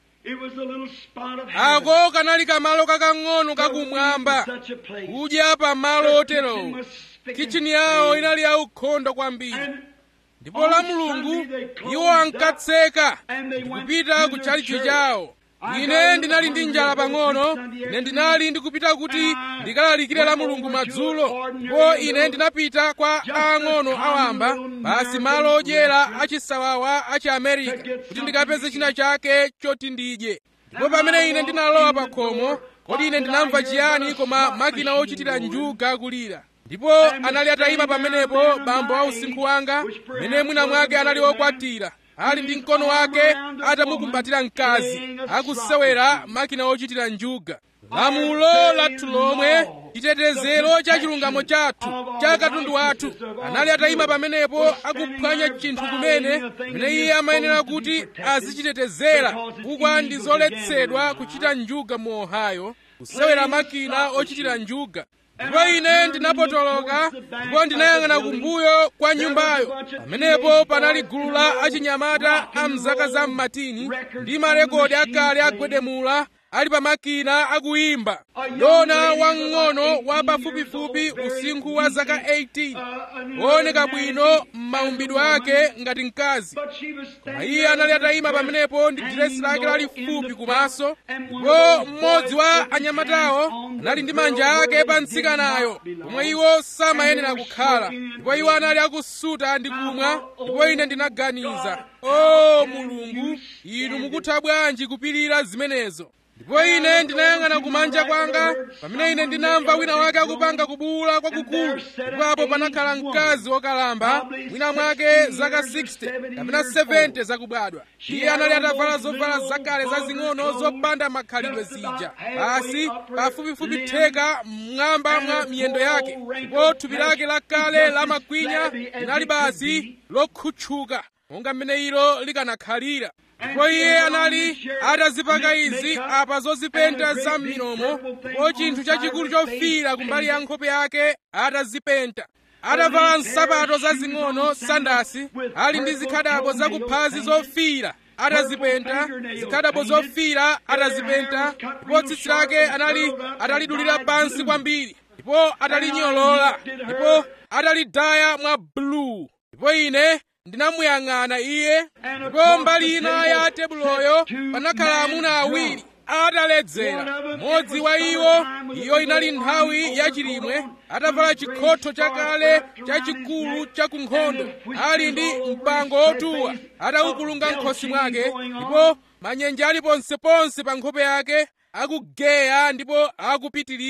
ako kanali kamalo kakang'ono kakumwamba kudya pa malo oterowo kichini yawo inali yaukhondo kwambiri ndipo la mulungu iwo ankatseka ndikupita ku tchalichi chawo ine ndinali ndi njala pang'ono ine ndinali ndikupita kuti ndikalalikire la mulungu madzulo ndipo ine ndinapita kwa aang'ono awamba basi malo odyera achisawawa achi america kuti ndikapeze china chake choti ndidye ndipo pamene ine ndinalowa pa khomo kodi ine ndinamva chiyani koma makina ochitira njuga kulira ndipo anali atayima pamenepo bambo wa usinkhu wanga mene mwina mwake anali wokwatira ali ndi mkono wake atamukumbatira mkazi akusewera makina ochitira njuga lamulo lathu lomwe chitetezero cha chilungamo chathu cha katundu wathu anali atayima pamenepo akuphwanya chinthu kumene mene iye amayenera kuti azichitetezera chifukwa ndi zoletsedwa kuchita njuga mu ohio kusewera makina ochitira njuga ndipo ine ndinapotoloka ndipo ndinayang'ana kumbuyo kwa nyumbayo pamenepo panali gulu la achinyamata a mzaka za mmatini ndi marekodi akale agwedemula ali pa makina akuyimba dona wamng'ono wa pafupifupi usinkhu wa zaka 18 wooneka bwino m'maumbidwe ake ngati mkazi koma iye anali atayima pamenepo ndi diresi lake lalifupi kumaso ndipo mmodzi wa anyamatawo anali ndi manja ake pa mtsikanayo pomwe iwo samayenera kukhala ndipo iwo anali akusuta ndi kumwa ndipo ine ndinaganiza o mulungu inu mukutha bwanji kupirira zimenezo ndipo ine ndinayang'ana kumanja kwanga pamene ine ndinamva wina wake akupanga kubuwula kwakukulu ndipo apo panakhala mkazi wokalamba mwina mwake zaka 60 kapena 70 zakubadwa iye anali atavala zovala zakale zazing'ono zopanda makhalidwe zija basi pafupifupi theka m'mwamba mwa miyendo yake ndipo thupi lake lakale la makwinya linali basi lokhutchuka monga mmene ilo likanakhalira ndipo iye anali atazipaka izi apa zozipenta za m'milomo ndipo chinthu chachikulu chofiira kumbali ya nkhope yake atazipenta atavala nsapato zazing'ono sandasi ali ndi zikhadabo zakuphazi zofiira atazipenta zikhadabo zofiira atazipenta ndipo tsitsi lake anali atalidulira pansi kwambiri ndipo atalinyolola ndipo atalidaya mwa buluu ndipo ine ndinamuyang'ana iye ndipo mbali ina ya tebuloyo panakhala amuna awiri ataledzera mmodzi wa iwo iyo inali nthawi yachilimwe atavala chikhotho chakale chachikulu chakunkhondo ali ndi mpango otuwa ataukulunga m'khosi mwake ndipo manyenje ali ponseponse pa nkhope yake akugeya ndipo akupitirira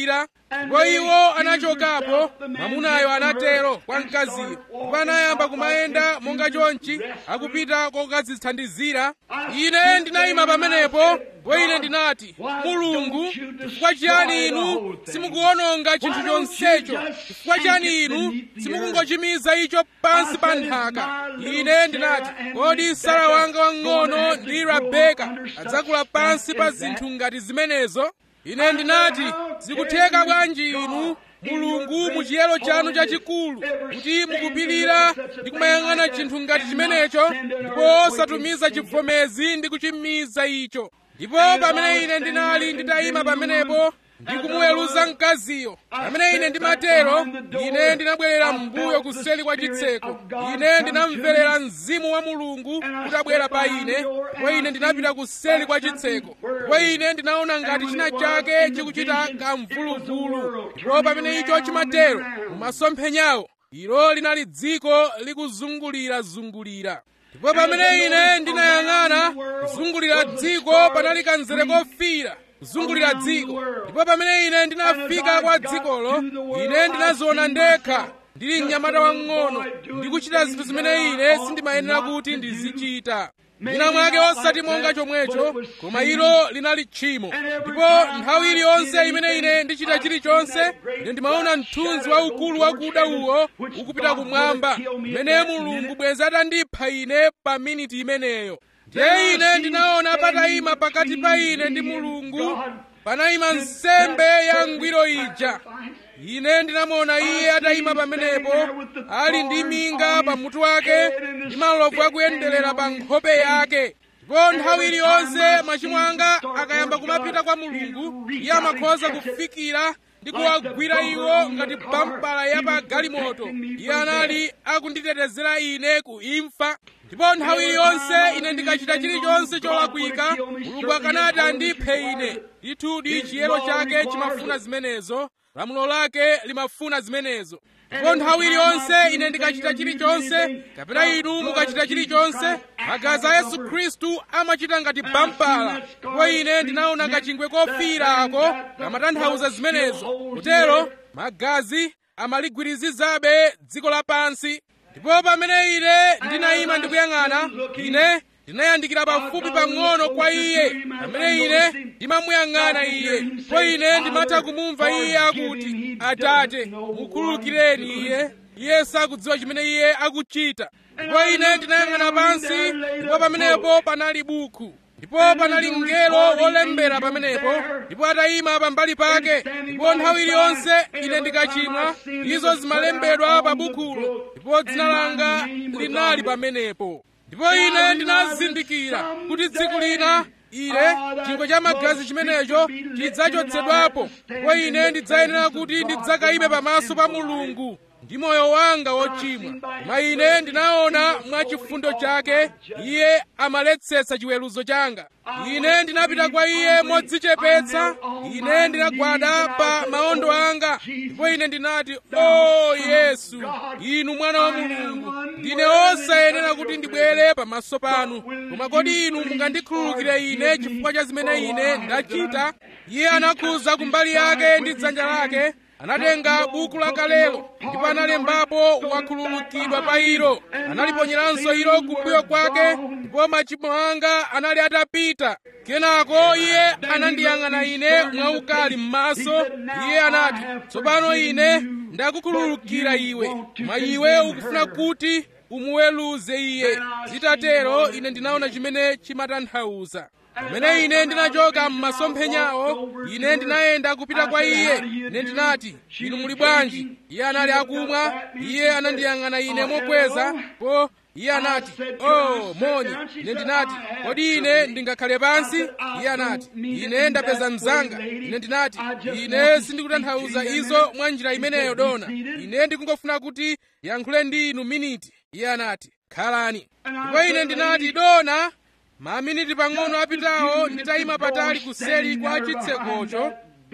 ndipo iwo anachokapo mwamunayo anatero kwa mkaziyo ndipo anayamba kumayenda monga chonchi akupita kokadzithandizira ine ndinayima pamenepo ndipo ine ndinati mulungu chifukwa chiyani inu simukuwononga chinthu chonsecho chifukwa chiyani inu simukungochimiza icho pansi pa nthaka ine ndinati kodi sara wanga wang'ono ndi rabeka adzakula pansi pa zinthu ngati zimenezo ine ndinati zikutheka bwanji inu mulungu mu chiyero chanu chachikulu kuti mukupirira ndi kumayang'ana chinthu ngati chimenecho ndipo osatumiza chivomezi ndi kuchimiza icho ndipo pamene ine ndinali nditayima pamenepo ndikumuweruza mkaziyo pamene ine ndimatero ine ndinabwerera m'mbuyo kuseli kwa chitseko ine ndinamverera mzimu wa mulungu kutabwera pa ine ndipo ine ndinapita kuseli kwa chitseko ndipo ine ndinaona ngati china chake chikuchita kamvuluvulu ndipo pamene icho chimatero mumasomphenyawo ilo linali dziko likuzungulirazungulira ndipo pamene ine ndinayang'ana kuzungulira dziko panali kanzere kofira kuzungulira dziko ndipo pamene ine ndinafika kwa dzikolo ine ndinaziona ndekha ndili mnyamata wang'ono ndikuchita zinthu zimene ine sindimayenera kuti ndizichita mwina mwake osati monga chomwecho koma ilo linali tchimo ndipo nthawi iliyonse imene ine ndichita chilichonse ine ndimaona mthunzi waukulu wakuda uwo ukupita kumwamba mmene mulungu bwenzi atandipha ine pa miniti imeneyo ndiye ine ndinaona patayima pakati pa ine ndi mulungu panayima nsembe ya ngwiro ija ine ndinamuona iye atayima pamenepo ali ndi minga pamutu wake ndi malovu akuyenderera pa nkhope yake ndipo nthawi iliyonse machimo anga akayamba kumapita kwa mulungu iye amakhoza kufikira ndi kuwagwira iwo ngati bampala ya pa galimoto iye anali akunditetezera ine ku imfa ndipo nthawi iliyonse ine ndikachita chilichonse cholakwika mulungu akanati andiphe ine ndithudi chiyero chake chimafuna zimenezo lamulo lake limafuna zimenezo ndipo nthawi iliyonse ine ndikachita chilichonse kapena inu mukachita chilichonse magazi a yesu khristu amachita ngati bampala ndipo ine ndinaona kachingwe kofira ako kamatanthauza zimenezo kutero magazi amaligwirizizabe dziko lapansi ndipo pamene ine ndinayima ndikuyang'ana ine ndinayandikira pafupi pang'ono kwa iye pamene ine ndimamuyang'ana iye ndipo ine ndimatha kumumva iye akuti atate mukhululukireni iye iye sakudziwa chimene iye akuchita ndipo ine ndinayang'ana pansi ndipo pamenepo panali buku ndipo panali mngelo wolembera pamenepo ndipo atayima pambali pake ndipo nthawi iliyonse ine ndikachimwa izo zimalembedwa pa bukulo ndipo dzina langa linali pamenepo ndipo ine ndinazindikira kuti tsiku lina ine chingwe cha magazi chimenecho chidzachotsedwapo ndipo ine ndidzayenera kuti ndidzakayime pamaso pa mulungu ndi moyo wanga wochimwa koma ine ndinaona mwa chifundo chake iye amaletsetsa chiweruzo changa ine ndinapita kwa iye modzichepetsa ine ndinagwada pa maondo anga ndipo ine ndinati o yesu inu mwana wa mulungu ndine osayenera kuti ndibwere pamaso panu koma kodi inu mungandikhululukire ine chifukwa cha zimene ine ndachita iye anakhuza kumbali yake ndi dzanja lake anatenga buku lakalelo ndipo analembapo wakhululukidwa pa ilo analiponyeranso ilo kumbuyo kwake ndipo machimo anga anali atapita kenako iye anandiyang'ana ine mwaukali m'maso iye anati tsopano ine ndakukhululukira iwe koma iwe ukufuna kuti umuweruze iye zitatero ine ndinaona chimene chimatanthauza pamene ine ndinachoka m'masomphenyawo ine ndinayenda kupita kwa iye ine ndinati inu muli bwanji iye anali akumwa iye anandiyang'ana ine mokweza po iye anati oh moni ine ndinati kodi ine ndingakhale pansi iye anati ine ndapeza mzanga ine ndinati ine sindikutanthauza izo mwa njira imeneyo dona ine ndikungofuna kuti yankhule ndi inu miniti iye anati khalani ndipo ine ndinati dona maminiti pang'ono apitawo nditayima patali kuseri kwa chitsekocho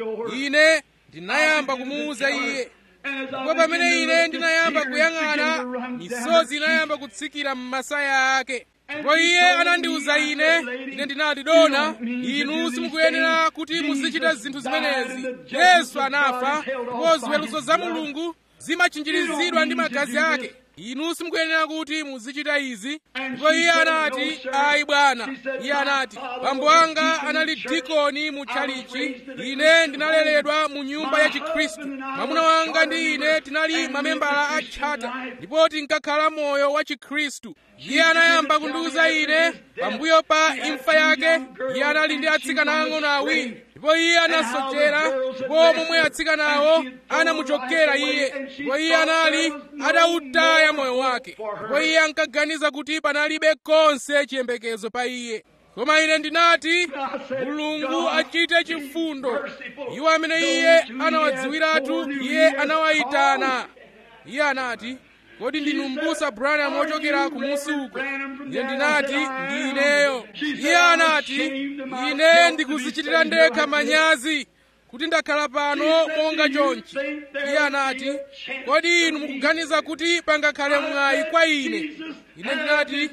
ine ndinayamba kumuwuza iye ndipo pamene ine ndinayamba kuyang'ana misozi inayamba kutsikira m'masaya ake ndipo iye anandiwuza ine ine ndinati dona inu simukuyenera kuti muzichita zinthu zimenezi yesu anafa ndipo ziweruzo za mulungu zimachinjirizidwa ndi magazi ake inu simukuyenera kuti muzichita izi ndipo iye anati ayi bwana iye anati bambo anga anali dikoni mu tchalichi ine ndinaleredwa mu nyumba ya chikhristu mwamuna wanga ndi ine tinali mamembala a tchata ndipo tinkakhala moyo wa chikhristu iye anayamba kundiwuza ine pambuyo pa imfa yake iye anali ndi atsikana ang'ono awiri ndipo iye anasochera ndipo momwe atsikanawo anamuchokera iye ndipo iye anali atawutaya moyo wake ndipo iye ankaganiza kuti panalibe konse chiyembekezo pa iye koma ine ndinati mulungu achite chifundo iwo amene iye anawadziwiratu iye anawayitana iye anati kodi ndinu m'busa branham wochokera kumusi uko ine ndinati ndi ineyo iye anati ine ndikuzichitira ndekha manyazi kuti ndakhala pano monga chonchi iye anati kodi inu mukuganiza kuti pangakhale mwayi kwa ine ine ndinati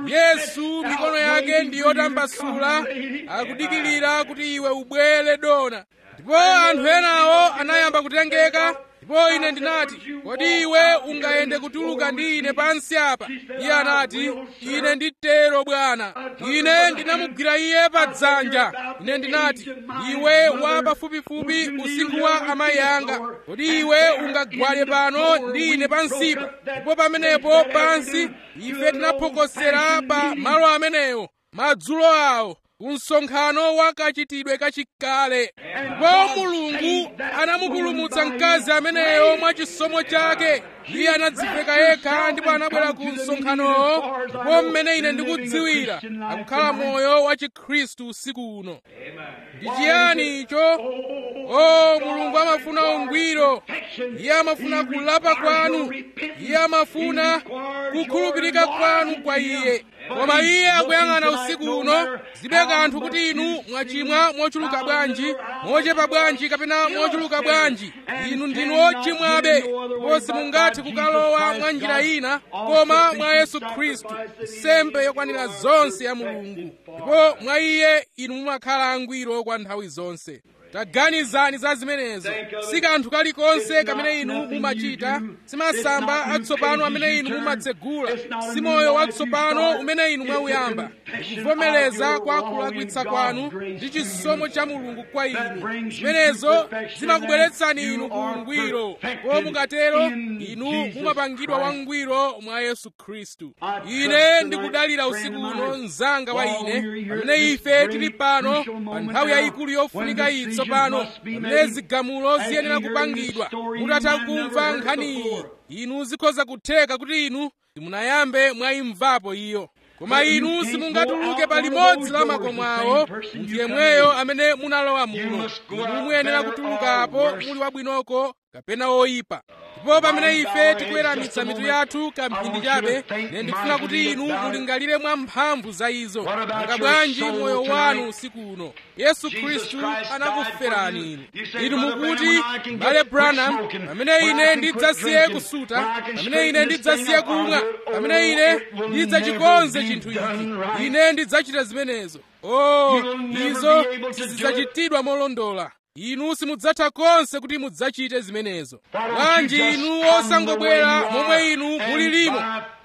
yesu mikono yake ndi yotambasula akudikilira kuti iwe ubwere dona ndipo anthu enawo anayamba kutengeka ndipo ine ndinati kodi iwe ungayende kutuluka ndi ine pansi apa iye anati ine nditero bwana ine ndinamugwira iye pa dzanja ine ndinati iwe wa pafupifupi usinkhu wa amayi anga kodi iwe ungagwade pano ndi ine pansipa ndipo pamenepo pansi ife tinaphokosera pa malo amenewo madzulo awo kumsonkhano wa kachitidwe kachikale ndipo mulungu anamupulumutsa mkazi ameneyo mwa chisomo chake iye anadziveka yekha ndipo anabwera ku msonkhanowo ndipo mmene ine ndikudziwira akukhala moyo wa chikhristu usiku uno ndi chiyani icho o mulungu amafuna ungwiro iye amafuna kulapa kwanu iye amafuna kukhulupirika kwanu kwa iye koma iye akuyang'ana usiku uno zibe kanthu kuti inu mwachimwa mochuluka bwanji mochepa bwanji kapena mochuluka bwanji inu ndinu ochimwabe ndipo simungathe kukalowa mwa njira ina koma mwa yesu khristu nsembe yokwanira zonse ya mulungu ndipo mwa iye inu mumakhala angwiro kwa nthawi zonse taganizani za zimenezo si kanthu kalikonse kamene inu mumachita si masamba atsopano amene inu mumatsegula si moyo watsopano umene inu mwauyamba kuvomereza kwa kulakwitsa kwanu ndi chisomo cha mulungu kwa inu zimenezo zimakubweretsani inu ku ungwiro ko mukatero inu mumapangidwa wangwiro mwa yesu khristu ine ndikudalira usiku uno mzanga wa ine pamene ife tili pano pa nthawi yayikulu yofunika iyi tsopano pamene zigamulo ziyenera kupangidwa mutatha kumva nkhani iyi inu zikhoza kutheka kuti inu simunayambe mwayimvapo iyo koma inu simungatuluke pa limodzi la makomo awo munthu yemweyo amene munalowa muno inu muyenera kutulukapo muli wabwinoko kapena woyipa ndipo pamene ife tikuweramitsa mitu yathu kamphindi chabe ine ndikufuna kuti inu mulingalire mwa mphamvu za izo nanga bwanji moyo wanu usiku uno yesu khristu anakuferani inu inu mukuti mbale branham pamene ine ndidzasiye kusuta pamene ine ndidzasiye kumwa pamene ine ndidzachikonze chinthu ichi ine ndidzachita zimenezo oh izo sizidzachitidwa molondola inu simudzatha konse kuti mudzachite zimenezo bwanji inu osangobwera momwe inu mulilimo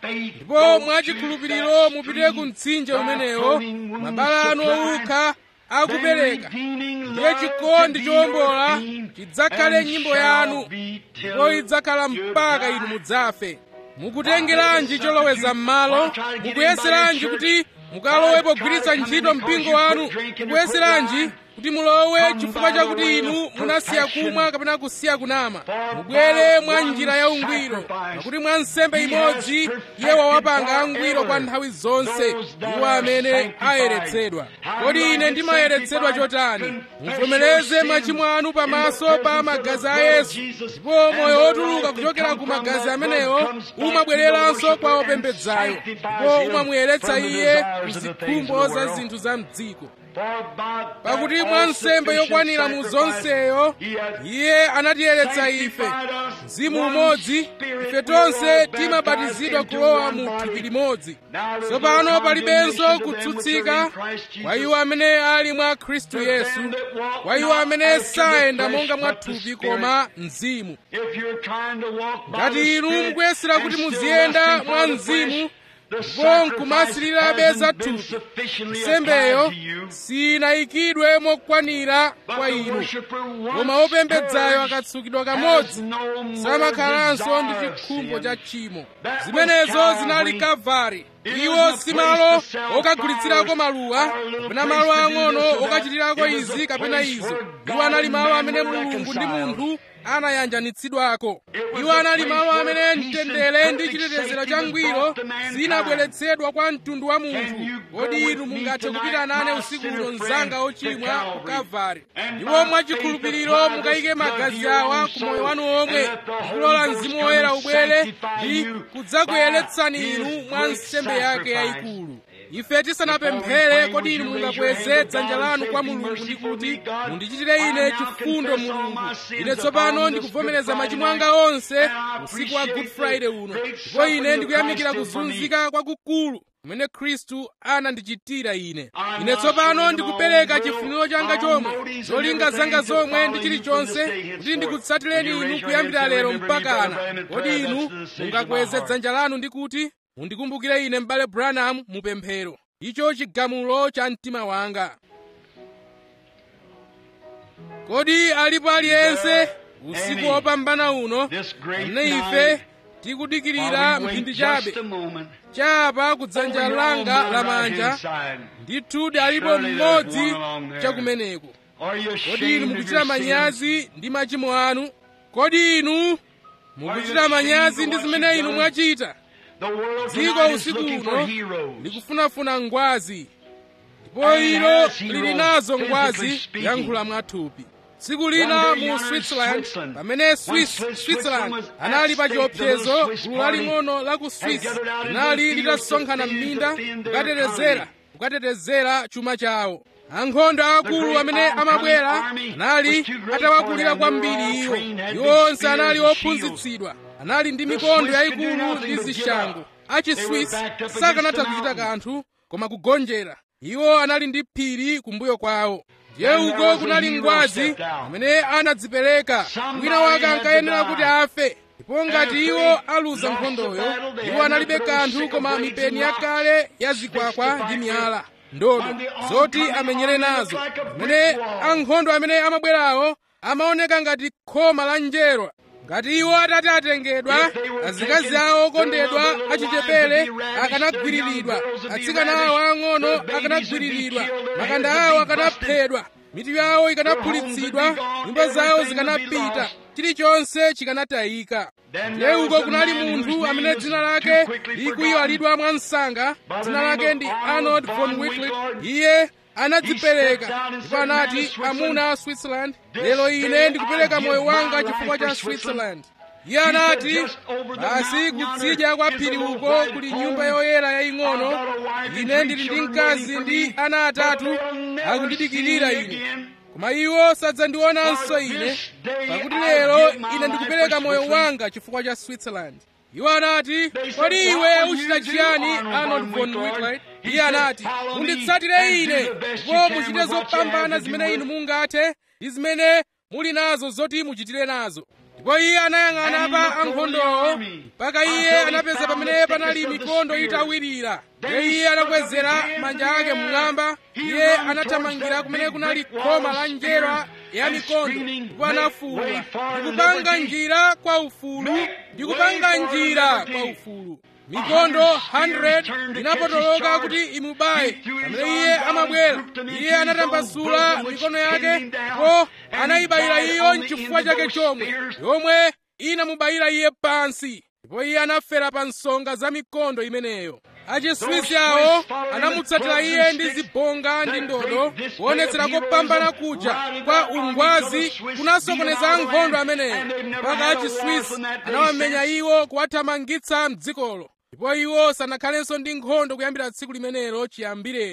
ndipo mwachikhulupiriro mupite ku mtsinje umenewo mabala anu owukha akupereka ndiye chikondi chowombola chidzakhale nyimbo yanu ndipo idzakhala mpaka inu mudzafe mukutengeranji choloweza m'malo mukuyeseranji kuti mukalowe pogwiritsa ntchito mpingo wanu mukuyeseranji kuti mulowe chifukwa chakuti inu munasiya kumwa kapena kusiya kunama mubwere mwa njira ya ungwiro pakuti mwa nsembe imodzi iye wawapanga angwiro kwa nthawi zonse iwo amene ayeretsedwa kodi ine ndimayeretsedwa chotani muvomereze machimo anu pamaso pa magazi a yesu ndipo moyo wotuluka kuchokera ku magazi amenewo umabwereranso kwa opembedzayo ndipo umamuyeretsa iye ku zikhumbo za zinthu za mdziko pakuti mwa nsembe yokwanira mu zonseyo iye anatiyeretsa ife mzimu umodzi ife tonse timabatizidwa kulowa mu thupi limodzi tsopano palibenso kutsutsika kwa iwo amene ali mwa khristu yesu kwa iwo amene sayenda monga mwa thupi koma mzimu ngati inu mukuyesera kuti muziyenda mwa mzimu ndipo nkumasilirabe za thupi nsembeyo sinayikidwe mokwanira kwa inu koma wopembedzayo akatsukidwa kamodzi samakhalanso ndi chikhumbo cha tchimo zimenezo zinali kalvari iwo si malo okagulitsirako maluwa kapena malo ang'ono okachitirako izi kapena izo iwo anali malo amene mulungu ndi munthu anayanjanitsidwako iwo anali malo amene mtendere ndi chitetezero cha ngwiro zinabweretsedwa kwa mtundu wa munthu kodi inu mungathe kupita nane usiku uno mzanga ochimwa ku kalvari ndipo mwachikhulupiriro mukayike magazi awa ku moyo wanu omwe ndikulola mzimu woyera ubwere ndi kudzakuyeretsani inu mwa nsembe yake yayikulu ife tisanapemphere kodi inu mungakweze dzanja lanu kwa mulungu ndi kuti mundichitire ine chifundo mulungu ine tsopano ndikuvomereza machimo anga onse usiku wa good friday uno ndipo ine ndikuyamikira kuzunzika kwakukulu kumene khristu anandichitira ine ine tsopano ndikupereka chifuniro changa chomwe zolinga zanga zomwe ndi chilichonse kuti ndikutsatireni inu kuyambira lero mpakana kodi inu mungakweze dzanja lanu ndi kuti mundikumbukire ine m'bale branham mupemphero icho chigamulo cha mtima wanga kodi alipo aliyense usiku wopambana uno amene ife tikudikirira mphindi chabe chapa ku dzanja langa lamanja ndithudi alipo mmodzi chakumeneko kodi inu mukuchita manyazi ndi machimo anu kodi inu mukuchita manyazi ndi zimene inu mwachita dziko usiku uno likufunafuna ngwazi ndipo ilo lili nazo ngwazi yankhula mwathupi tsiku lina mu switzerland pamene swiss switzerland anali pa chiopsezo gulu laling'ono la ku swiss linali litasonkhana m'minda kukatetezera kukatetezera chuma chawo ankhondo akulu amene amabwera anali atawakulira kwambiri iwo iwo onse anali ophunzitsidwa anali ndi mikondo yayikulu ndi zishango achiswiss sakanatha kuchita kanthu koma kugonjera iwo anali ndi phiri kumbuyo kwawo ndiye uko kunali ngwazi amene anadzipereka wina wake ankayenera kuti afe ndipo ngati iwo aluza nkhondoyo iwo analibe kanthu koma mipeni yakale ya zikwakwa ndi miyala ndodo zoti amenyere nazo amene ankhondo amene amabwerawo amaoneka ngati khoma la njerwa ngati iwo atati atengedwa azikazi awo okondedwa achichepere akanagwiriridwa atsikana awo ang'ono akanagwiriridwa makanda awo akanaphedwa mitu yawo ikanaphulitsidwa nyumba zawo zikanapita chilichonse chikanatayika ndiye uko kunali munthu amene dzina lake likuyiwalidwa mwa msanga dzina lake ndi arnold von whitlet iye anadzipereka ndipo anati amuna a switzerland lero ine ndikupereka moyo wanga chifukwa cha switzerland iye anati basi kutsidya kwa phiri uko kuli nyumba yoyera yaying'ono ine ndili ndi mkazi ndi ana atatu akundidikirira ine koma iwo sadzandionanso ine pakuti lero ine ndikupereka moyo wanga chifukwa cha switzerland iwo anati kodi iwe uchita chiyani arnold von whitlight iye anati munditsatire ine ndipo muchite zopambana zimene inu mungathe ndi zimene muli nazo zoti muchitire nazo ndipo iye anayang'ana pa ankhondowo mpaka iye anapeza pamene panali mikondo itawirira ndiye iye anakwezera manja ake mmwamba iye anathamangira kumene kunali khoma la njerwa ya mikondo ndipo anafuwula ndikupanga njira kwa ufulu ndikupanga njira kwa ufulu mikondo 100 inapotoloka kuti imubaye pamene iye amabwera iye anatambasula mikono yake ndipo anayibayira iyo mchifukwa chake chomwe yomwe inamubayira iye pansi ndipo iye anafera pa nsonga za mikondo imeneyo achiswisi awo anamutsatira iye ndi zibonga ndi ndodo kuonetsera kopambana kuja kwa ungwazi kunasokoneza ankhondo ameneyo mpaka achiswisi anawamenya iwo kuwathamangitsa mdzikolo ndipo iwo sanakhalenso ndi nkhondo kuyambira tsiku limenelo chiyambireni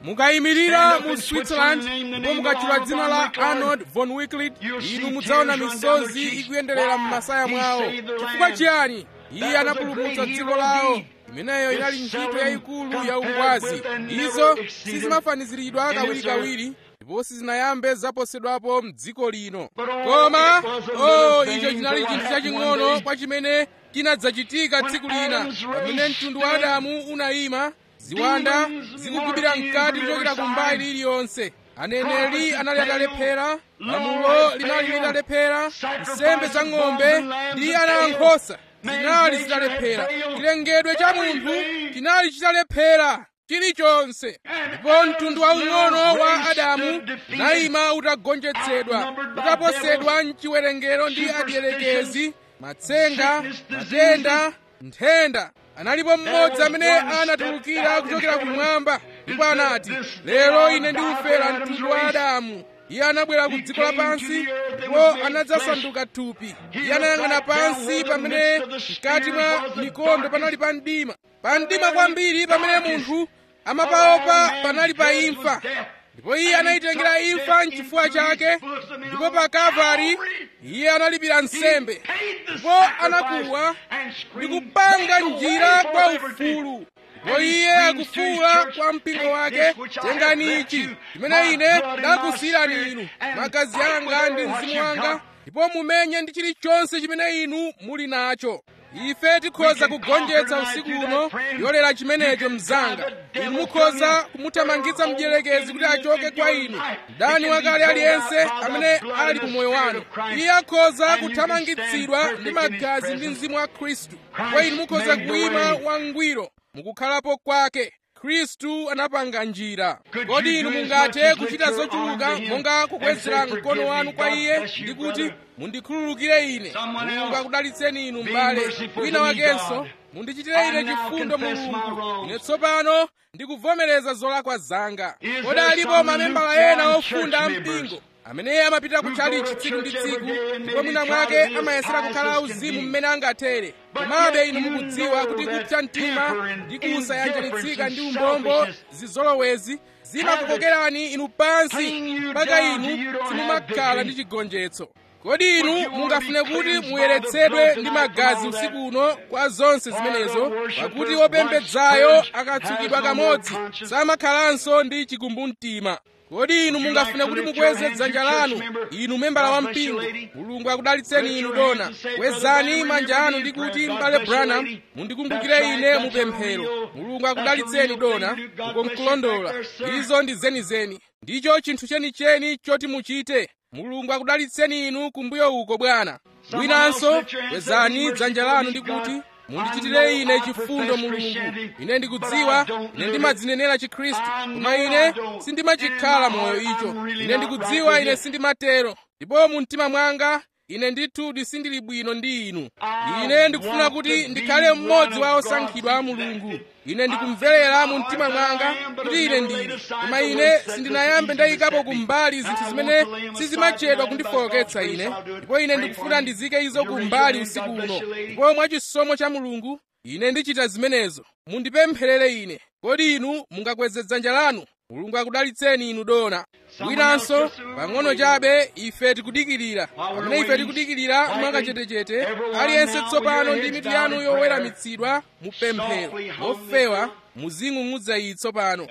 mukayimirira mu switzerland ndipo mukatchula dzina la arnold von wicklit inu mudzaona misozi ikuyenderera m'masaya mwawo chifukwa chiyani iye anapulumutsa dziko lawo imeneyo inali ntchito yayikulu ya ungwazi izo sizimafaniziridwa kawirikawiri ndipo sizinayambe zaposedwapo m'dziko lino koma o icho chinali chinthu chaching'ono kwa chimene chinadzachitika tsiku lina pamene mtundu wa adamu unayima ziwanda zikugubira mkati kuchokera kumbali iliyonse aneneri anali atalephera lamulo linali litalephera nsembe za ng'ombe ndi ana ankhosa zinali zitalephera chilengedwe cha munthu chinali chitalephera chilichonse ndipo mtundu waung'ono wa adamu unayima utagonjetsedwa utaposedwa mchiwerengero ndi adiyerekezi matsenga matenda nthenda analipo mmodzi amene anatulukira kuchokera kumwamba ndipo anati lero ine ndiufera mtundu wa adamu iye anabwera ku dziko lapansi ndipo anadzasanduka thupi iye anayang'ana pansi pamene mkati mwa mikondo panali pa mdima pa mdima kwambiri pamene munthu amapaopa panali pa imfa ndipo iye anayitengera imfa mchifuwa chake ndipo pa kalvari iye analipira nsembe ndipo anakuwa ndi kupanga njira kwa ufulu ndipo iye akufuwula kwa mpingo wake tengani ichi chimene ine ndakusiyirani inu magazi anga ndi mzimu wanga ndipo mumenye ndi chilichonse chimene inu muli nacho ife tikhoza kugonjetsa usiku uno yolera chimenecho mzanga inu mukhoza kumuthamangitsa mdierekezi kuti achoke kwa inu mdani wakale aliyense amene ali ku moyo wanu iye akhoza kuthamangitsidwa ndi magazi ndi mzimu wa khristu kwa inu mukhoza kuyima wangwiro mukukhalapo kwake khristu anapanga njira kodi inu mungathe kuchita zochuluka monga kukwezera mkono wanu kwa iye ndi kuti mundikhululukire ine mulungu akudalitseni inu m'bale wina wakenso mundichitire ine chifundo mulungu ine tsopano ndikuvomereza zolakwa zanga kodi alipo mamembala ena ofunda ampingo amene amapita kutchalichi tsiku ndi tsiku ndipo mwina mwake amayesera kukhala auzimu mmene angathere komabe inu mukudziwa kuti kupsa mtima ndi kusayanjanitsika ndi umbombo zizolowezi zimakukokerani inu pansi mpaka inu simumakhala ndi chigonjetso kodi inu mungafune kuti muyeretsedwe ndi magazi usiku uno kwa zonse zimenezo pakuti wopembedzayo akatsukidwa kamodzi samakhalanso ndi chikumbumtima kodi inu mungafune kuti mukweze dzanja lanu inu membala wa mpingo mulungu akudalitseni inu dona kwezani manja anu ndi kuti m'bale branham mundikumbukire ine mupemphero mulungu akudalitseni dona uko nkulondola izo ndi zenizeni ndicho chinthu chenicheni choti muchite mulungu akudalitseni inu kumbuyo uko bwana winanso kwezani dzanja lanu ndi kuti mundichitire ine chifundo mulungu ine ndikudziwa ine ndimadzinenera chikhristu koma ine sindimachikhala moyo icho ine ndikudziwa ine sindimatero ndipo mu mtima mwanga ine ndithudi sindili bwino ndi inu ine ndikufuna kuti ndikhale mmodzi wa osankhidwa a mulungu ine ndikumverera mu mtima mwanga kuti ine ndili koma ine sindinayambe ndayikapo kumbali zinthu zimene sizimachedwa kundifowoketsa ine ndipo ine ndikufuna ndizike izo kumbali usiku uno ndipo mwachisomo cha mulungu ine ndichita zimenezo mundipempherere ine kodi inu mungakweze dzanja lanu mulungu akudalitseni inu dona winanso pang'ono chabe ife tikudikirira pamene ife tikudikirira mwakachetechete aliyense tsopano ndi mitu yanu yoweramitsidwa mu pemphero mofewa muzing'ung'udza iyi tsopano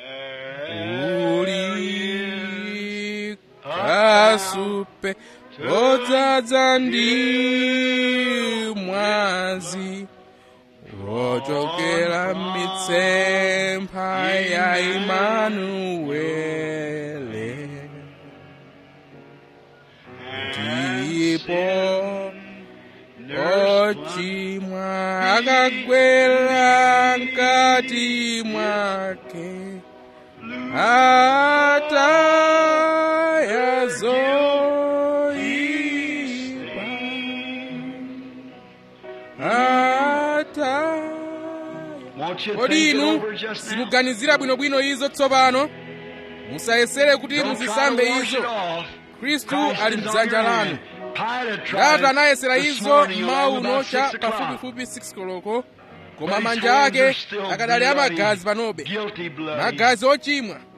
uli kasupe lodzaza ndi mwazi wochokera mitsempha ya imanuwele ndipo ochimwa akagwera mkati mwake atayazoipa ata kodi inu simuganizira bwinobwino izo tsopano musayesere kuti muzisambe izo khristu ali mdzanja lanu pilato anayesera izo mmawa uno cha pafupifupi 6 koloko koma manja ake akadali amagazi panobe magazi ochimwa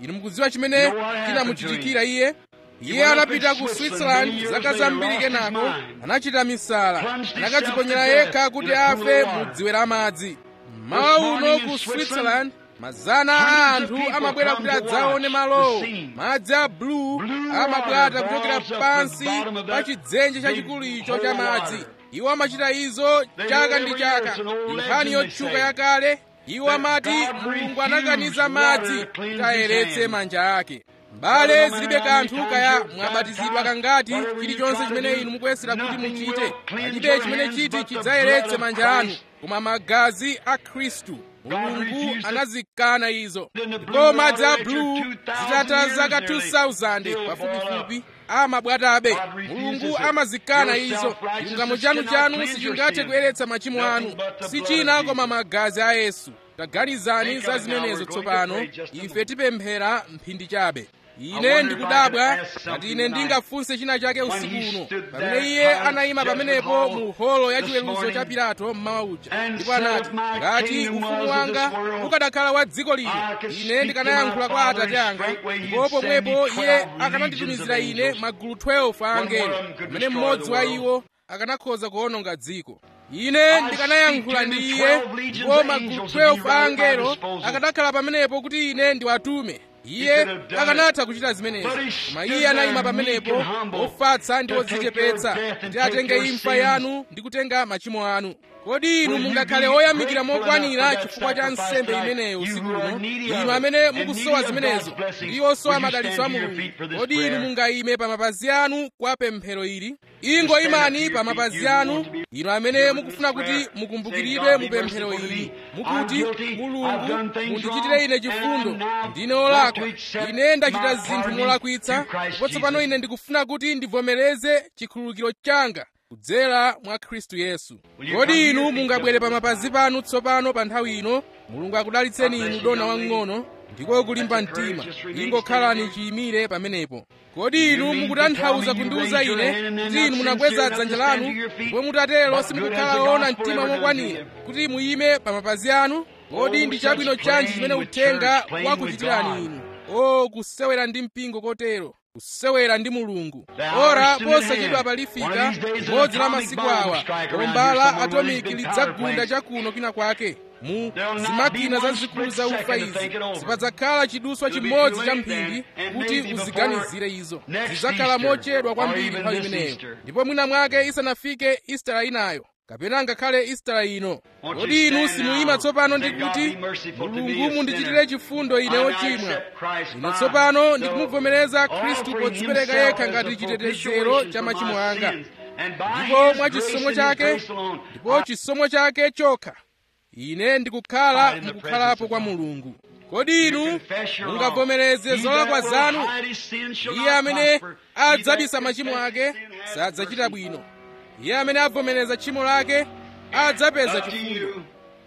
inu mukudziwa chimene chinamuchitikira iye iye anapita ku switzerland zaka zambiri kenako anachita misala anakadziponyera yekha kuti afe mu dziwe la madzi mmawa uno ku switzerland mazana a anthu amabwera kuti adzaone malowo madzi a blue amabwata kuchokera pansi pa chidzenje chachikulu icho cha madzi iwo amachita izo chaka ndi chaka nkhani yotchuka yakale iwo amati mulungu anakaniza madzi kuti ayeretse manja ake mbale zilibe kanthu kaya mwabatizidwa kangati chilichonse chimene inu mukuyesera kuti muchite palibe chimene chiti chidzayeretse manja anu koma magazi a khristu mulungu anazikana izo ndipo madzi a blue zitatha zaka 2000 pafupifupi amabwatabe mulungu amazikana izo chilungamo chanu chanu sichingathe kuyeretsa machimo anu si china koma magazi a yesu taganizani za zimenezo tsopano ife tipemphera mphindi chabe ine ndikudabwa ngati ine ndingafunse china chake usiku uno pamene iye anayima pamenepo mu holo ya chiweruzo cha pilato mmawa uja ndipo anati ngati ufumu wanga ukanakhala wa dziko lino ine ndikanayankhula kwa atate anga ndipo pomwepo iye akananditumizira ine magulu 12 a angelo pamene mmodzi wa iwo akanakhoza kuwononga dziko ine ndikanayankhula ndi iye ndipo magulu 12 a angelo akanakhala pamenepo kuti ine ndiwatume iye akanatha kuchita zimenezo koma iye anayima pamenepo ofatsa ndi odzichepetsa kuti atenge imfa yanu ndi kutenga machimo anu kodi inu mungakhale oyamikira mokwanira chifukwa cha nsembe imeneyo usiku uno inu amene mukusowa zimenezo ndi osowa madalitso a mulungu kodi inu mungayime pa mapazi anu kwa pemphero ili ingo imani pa mapazi anu inu amene mukufuna kuti mukumbukiridwe mu pemphero ili mukuti mulungu mundichitire ine chifundo ndine olakwa ine ndachita zinthu molakwitsa ndipo tsopano ine ndikufuna kuti ndivomereze chikhululukiro changa kudzera mwa khristu yesu kodi inu mungabwere pa mapazi panu tsopano pa nthawi ino mulungu akudalitseni inu dona wang'ono ndiko kulimba mtima ingokhalani chiyimire pamenepo kodi inu mukutanthauza kundiwuza ine kuti inu munakweza dzanja lanu ndipo mutatero simukukhala woona mtima mokwanira kuti muyime pa mapazi anu kodi ndi chabwino chanji chimene uthenga wakuchitirani inu o kusewera ndi mpingo kotero kusewera ndi mulungu ora posachedwa palifika limodzi la masiku awa bomba la atomiki lidzagunda chakuno kwina kwake mu zimakina zazikulu za ufa izi sipadzakhala chiduswa chimodzi cha mphindi kuti uziganizire izo zidzakhala mochedwa kwambiri nthawi imeneyo ndipo mwina mwake isanafike istara inayo kapena ngakhale istara ino kodi inu simuyima tsopano ndi kuti mulungu mundichitire chifundo ine ochimwa ine tsopano ndikumuvomereza khristu podzipereka yekha ngati chitetezero cha machimo anga ndipo mwa chisomo chake ndipo chisomo chake chokha ine ndikukhala mukukhalapo kwa mulungu kodi inu mungavomereze zolakwa zanu iye amene adzabisa machimo ake sadzachita bwino iye amene avomereza tchimo lake adzapeza chifundo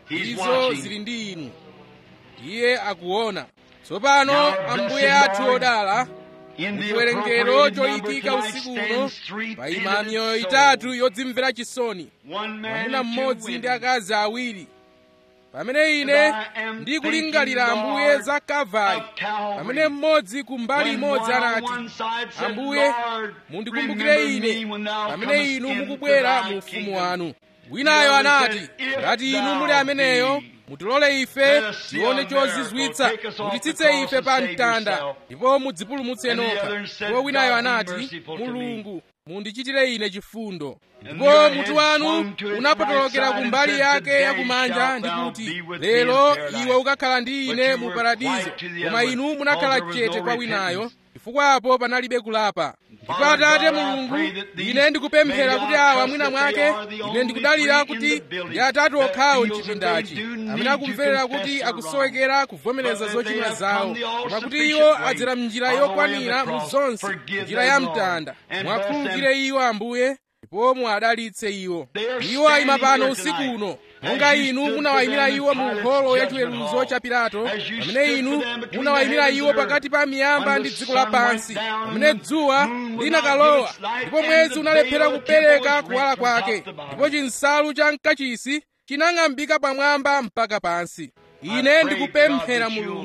izo zili ndi inu iye akuona tsopano ambuye athu odala muchiwerengero choyikika usiku uno payima miyoyo itatu yodzimvera chisoni mwamuna mmodzi ndi akazi awiri pamene ine ndikulingalira ambuye za kavali pamene mmodzi ku mbali imodzi anati ambuye mundikumbukire ine pamene inu mukubwera mu ufumu wanu winayo anati ngati inu muli ameneyo mutilole ife tione chozizwitsa mutitsitse ife pa mtanda ndipo mudzipulumutse nokha ndipo winayo anati mulungu mundichitire ine chifundo ndipo mutu wanu unapotolokera ku mbali yake yakumanja ndi kuti lero iwe ukakhala ndi ine mu paradizo koma inu munakhala chete kwa winayo chifukwa apo panalibe kulapa ndipo atate mulungu ine ndikupemphera kuti awa mwina mwake ine ndikudalira kuti ndi atatu okhawo mchipindachi amene akumverera kuti akusowekera kuvomereza zochimwa zawo koma kuti iwo adzera mnjira yokwanira mu zonse njira ya mtanda mwakhululukire iwo ambuye ndipo muadalitse iwo iwo ayima pano usiku uno monga inu munawayimira iwo mu holo ya chiweruzo cha pilato pamene inu munawayimira iwo pakati pa miyamba ndi dziko lapansi pamene dzuwa linakalowa ndipo mwezi unalephera kupereka kuwala kwake ndipo chinsalu cha mkachisi chinang'ambika pamwamba mpaka pansi ine ndikupemphera mulungu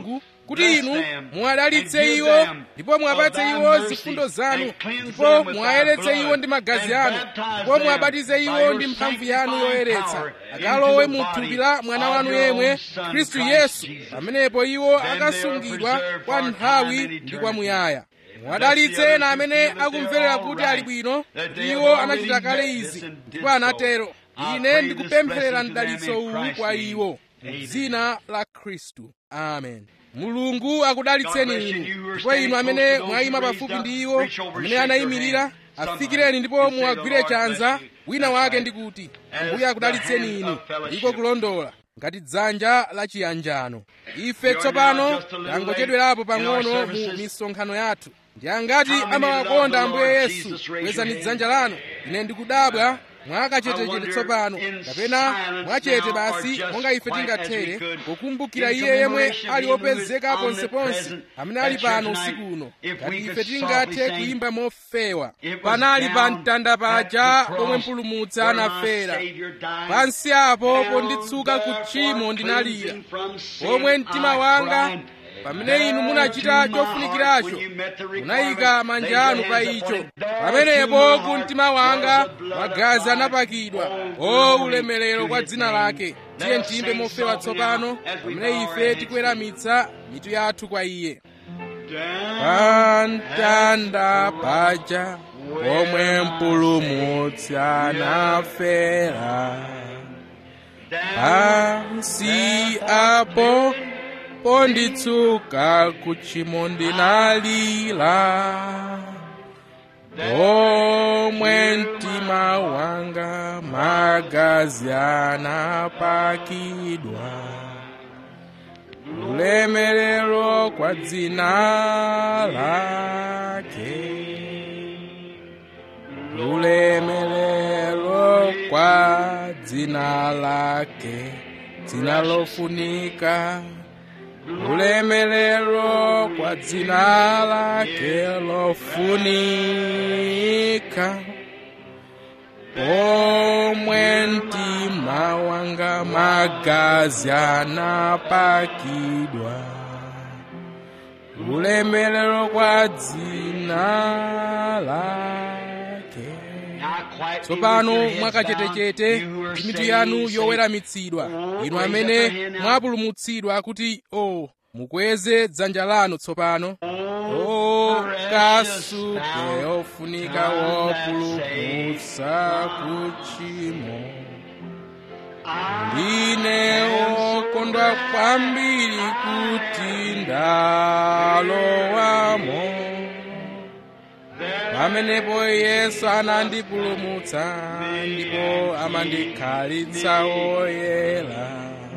kuti inu muwadalitse iwo ndipo muwapatse iwo zifundo zanu ndipo muwayeretse iwo ndi magazi anu ndipo muwabatize iwo ndi mphamvu yanu yoyeretsa akalowe mu thupi la mwana wanu yemwe khristu yesu pamenepo iwo akasungidwa kwa nthawi ndi kwamuyaya muwadalitse ena amene akumverera kuti ali bwino kuti iwo anachita kale izi ndipo anatero ine ndikupempherera mdalitso uwu kwa iwo m'dzina la khristu amen mulungu akudalitseni inu ndipo inu amene mwayima pafupi ndi iwo amene anayimirira afikireni ndipo muwagwire chanza wina wake ndi kuti ambuye akudalitseni inu ndiko kulondola ngati dzanja la chiyanjano ife tsopano tangochedwerapo pang'ono mu misonkhano yathu ndi angati amawakonda ambuye yesu kwezani dzanja lanu ine ndikudabwa mwakachetechete tsopano kapena mwachete basi monga ife tingathere kukumbukira iye yemwe ali wopezeka ponseponse amene ali pano usiku uno ngati ife tingathe kuyimba mofewa panali pa mtanda paja pomwe mpulumutsi anafera pansi apo ponditsuka ku tchimo ndinalira pomwe mtima wanga pamene inu munachita chofunikiracho munayika manja anu pa icho pamenepo ku mtima wanga magazi anapakidwa o ulemerero kwa dzina lake tiye ntiyimbe mofewa tsopano pamene ife tikuweramitsa mitu yathu kwa iye pa mtanda paja pomwe mpulumutsi anafera pansi apo ponditsuka kuchimo ndinalira pomwe mtima wanga magazi anapakidwa ulemerero kwa dzina lake ulemerero kwa dzina lake dzina lofunika ulemerero kwa dzina lake lofunika pomwe mtima wanga magazi anapakidwa ulemerero kwa dzina lake tsopano mwakachetechete ndi mitu yanu yoweramitsidwa inu amene mwapulumutsidwa kuti o mukweze dzanja lanu tsopano o kasupe ofunika wopulumutsa kuchimo ndine wokondwa kwambiri kuti ndalowamo pamenepo yesu anandipulumutsa ndipo amandikhalitsa woyera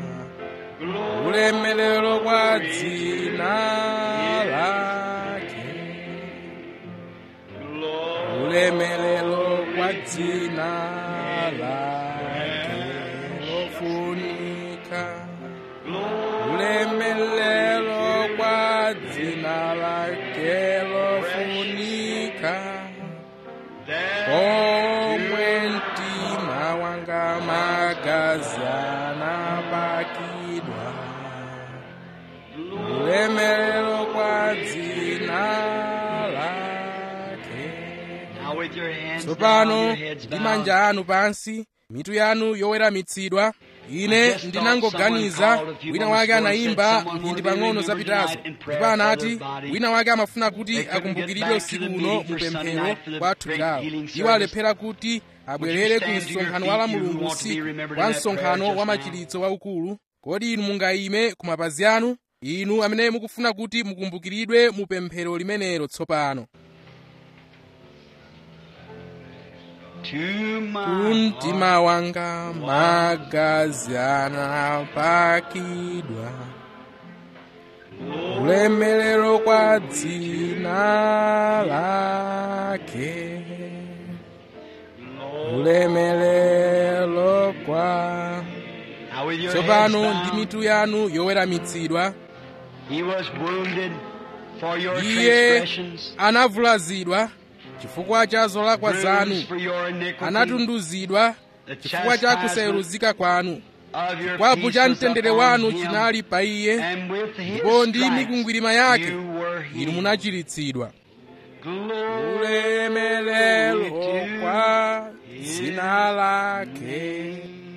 ulemerero kwa dzina lake ulemerero kwa dzina lake lofunika ulemerero kwa dzina lake lofunika pomwe mtima wanga magazi anapakidwa ulemerero kwa dzina lake tsopano ndi manja anu pansi mitu yanu yoweramitsidwa ine ndinangoganiza wina wake anayimba mphindi pang'ono zapitazo ndipo anati wina wake amafuna kuti akumbukiridwe usiku uno mupemphero kwa thupi lawo iwo alephera kuti abwerere ku msonkhano wa la mulungu usiku kwa msonkhano wa machiritso waukulu kodi inu mungayime ku mapazi anu inu amene mukufuna kuti mukumbukiridwe mupemphero limenelo tsopano kumtima wanga magazi anapakidwa ulemerero kwa dzina lake ulemerero kwa tsopano ndi mitu yanu yoweramitsidwa iye anavulazidwa chifukwa cha zolakwa zanu anatunduzidwa chifukwa cha kusayeruzika kwanu of your chikwapu peace cha was mtendere upon wanu him, chinali pa iye and with his ndipo ndi stripes mikwingwirima yake you were inu healed. munachiritsidwa Glory ulemelero to kwa dzina lake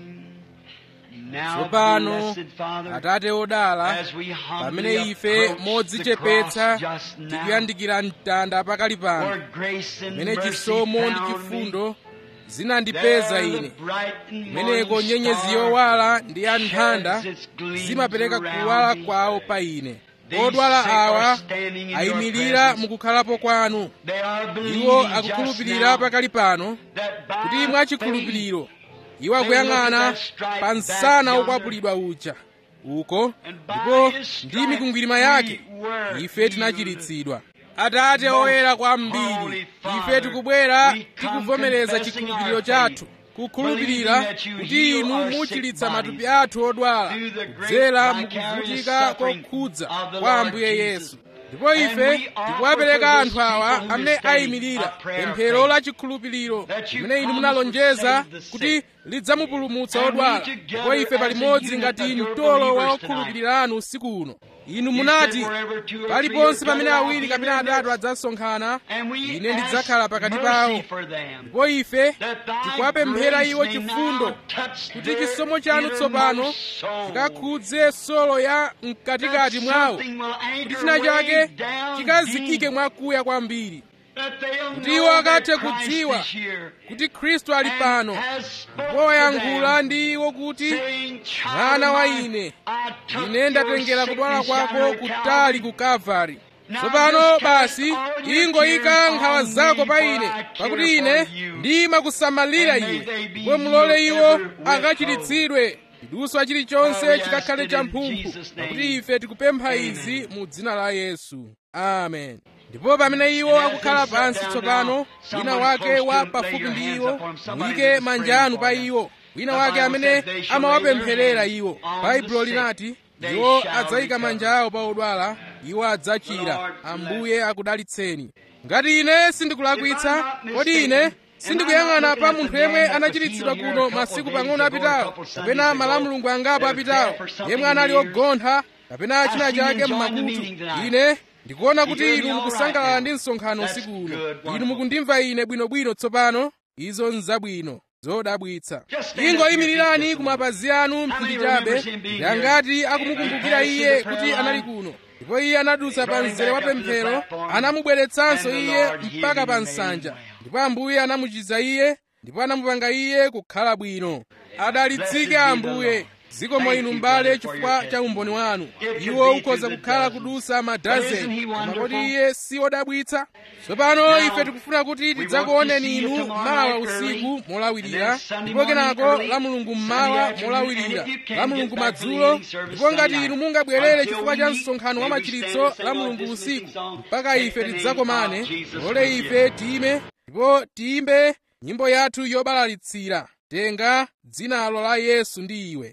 Now, tsopano blessed Father, atate odala as we humbly pamene ife approach modzichepetsa the cross just now, tikuyandikira mtanda pakali pano where grace and pamene mercy chisomo ndi found chifundo me, zinandipeza there ine the bright and kumeneko morning nyenyezi star yowala ndi ya nthanda sheds its gleams zimapereka around kuwala me. kwawo pa ine These odwala sick are awa standing in your ayimirira presence. mukukhalapo kwanu They are believing iwo just akukhulupirira now pakali pano that by kuti mwachikhulupiriro iwo They look akuyang'ana at that stripe pa back msana yonder. wokwapulidwa uja uko And by ndipo his ndi stripes mikwingwirima yake we were ife tinachiritsidwa atate Most oyera kwambiri Holy Father, ife tikubwera we come tikuvomereza confessing chikhulupiriro our chathu faith, kukhulupirira believing that you kuti heal inu our sick muchiritsa bodies matupi athu odwala through the great kudzera vicarious mukuvutika suffering kokhudza of the kwa Lord ambuye Jesus. yesu ndipo And ife we offer tikuwapereka to anthu this awa people who amene stand ayimirira a prayer of pemphero faith. la chikhulupiriro That you limene inu promise to munalonjeza save the sick. kuti lidzamupulumutsa And we odwala together ndipo ife as a palimodzi unit ngati of your mtolo wa believers okhulupirira anu usiku uno inu You munati said wherever two or three paliponse are pamene gathered, I'll awiri be in kapena their atatu midst. adzasonkhana And we ine ask ndidzakhala pakati mercy pawo for them. ndipo ife That thy tikuwapemphera grace iwo may chifundo now touch kuti their chisomo chanu tsopano innermost soul. chikakhudze solo ya mkatikati That mwawo something will anchor kuti china way chake down chikazikike deep. mwakuya kwambiri That they'll kuti know iwo that akathe Christ kudziwa is here kuti khristu ali and pano has spoke ndipo to wayankhula them, ndi iwo kuti saying, "Child mwana wa of mine, ine I took ine your ndatengera kudwala sickness kwako down to kutali Calvary. ku kalvari Now tsopano just cast basi all your ingoyika cares nkhawa on zako me, pa for ine I care pakuti ine for you. ndimakusamalira And may iwe they be ndipo mulole healed iwo every whit akachiritsidwe chiduswa chilichonse For we ask chikakhale it cha in mphumphu Jesus' name. pakuti ife tikupempha Amen. izi mu dzina la yesu amen ndipo pamene iwo And as akukhala they sit pansi down tsopano now, wina someone wake close to wa them, lay pafupi your ndi hands iwo upon them. Somebody muyike that's manja praying anu for pa them. iwo wina The wake Bible amene says they shall amawapempherera lay their iwo hands on baibulo the sick. linati They iwo shall adzayika recover. manja awo pa odwala iwo adzachira Lord, ambuye akudalitseni ngati ine sindikulakwitsa If I'm not kodi ine mistaken, sindikuyang'ana and I'm pa not munthu looking at yemwe the man that was anachiritsidwa healed here kuno a couple masiku days pang'ono ago, a apitawo couple Sundays kapena ago, malamulungu angapo that was apitawo deaf or something yemwe in anali the ears. ogontha kapena china I see you chake enjoying the mmakutu meeting tonight. ine ndikuona You kuti hear me inu all mukusangalala right ndi now. msonkhano That's usiku uno good, inu wonderful. mukundimva ine bwinobwino tsopano izo nzabwino zodabwitsa Just stand up ingoyimirirani here, ku mapazi anu many mphindi chabe remembers him being yangati here? akumukumbukira And iye passed to the kuti prayer anali line. kuno ndipo iye anadutsa pa Brought him mzere wa back up to the pemphero platform. anamubweretsanso And the iye Lord healed mpaka him pa and made him nsanja well. ndipo ambuye anamuchiza iye ndipo anamupanga iye kukhala bwino Blessed adalitsike be the ambuye Lord. zikomo Thank inu you, mbale brother, for chifukwa your cha umboni wanu It could iwo be ukhoza through the kukhala dozens. kudusa But isn't he madazeni koma wonderful? kodi iye si wodabwitsa tsopano Now, ife tikufuna kuti we want to tidzakuoneni see you inu tomorrow mawa night early, usiku and molawirira then Sunday ndipo morning kenako early, la mulungu Sunday mmawa afternoon, molawirira and if you can, la get mulungu back to the madzulo evening service ndipo ngati Sunday inu night. mungabwerere Until chifukwa we cha meet, msonkhano wa may we stand machiritso and sing la our mulungu dismissing usiku song, mpaka Take ife the name tidzakomane of Jesus lole with you. ife tiyime ndipo tiyimbe nyimbo yathu yobalalitsira tenga dzinalo la yesu ndi iwe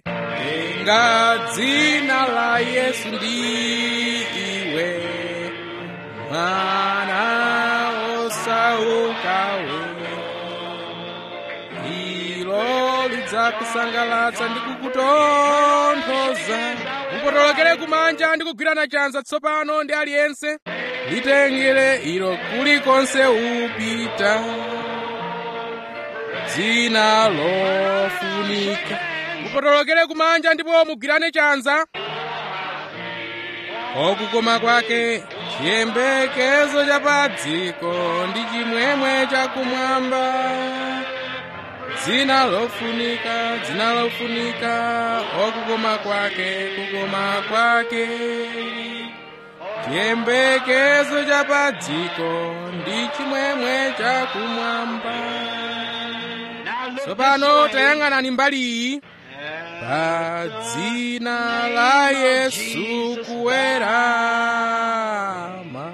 tenga dzina la yesu ndi iwe mwana osaukawe ilo lidzakusangalatsa ndi kukutonthoza mupotolokere kumanja ndi kugwirana chanza tsopano ndi aliyense litengere ilo kulikonse upita dzina lofunika mupotolokere kumanja ndipo mugwirane chanza okukoma kwake chiyembekezo cha padziko ndi chimwemwe chakumwamba dzina lofunika dzina lofunika okukoma kwake kukoma kwake chiyembekezo cha padziko ndi chimwemwe chakumwamba Now look tsopano this way. tayang'anani mbali iyi pa dzina la yesu kuwerama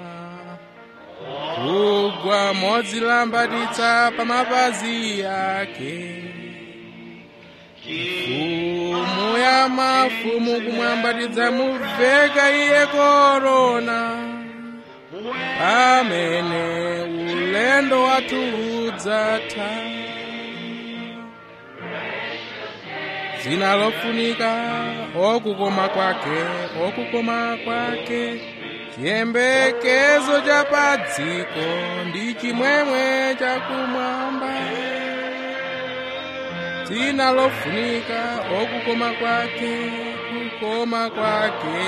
kugwa modzilambatitsa pa mapazi yake mfumu ya mafumu kumwambatidza muveka iye korona pamene ulendo wathu udzatha dzina lofunika okukoma kwake okukoma kwake chiyembekezo cha pa dziko ndi chimwemwe chakumwamba dzina lofunika okukoma kwake kukoma kwake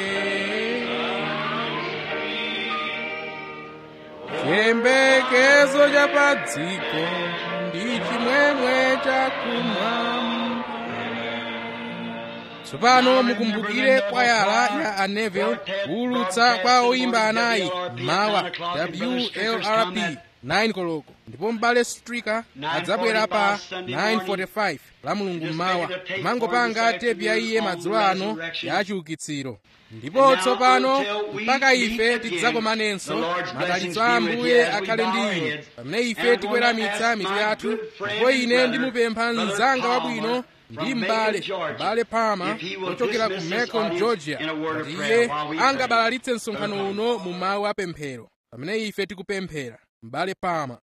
chiyembekezo cha pa dziko ndi chimwemwe chakumwamba tsopano mukumbukire kwayala ya aneville kuwulutsa kwa oyimba anayi mawa wlrp 9 koloko ndipo m'bale strika adzabwera pa 945 la mulungu mmawa mangopanga tepi ya iye madzulo ano ya chiukitsiro ndipo tsopano mpaka ife tidzakomanenso madalitso a ambuye akhale ndi inu pamene ife tikuweramitsa mitu yathu ndipo ine ndimupempha mnzanga wabwino ndi m'bale m'bale pama ochokera ku macon georgia kuti iye angabalalitse msonkhano uno mu mawu apemphero pamene ife tikupemphera m'bale pama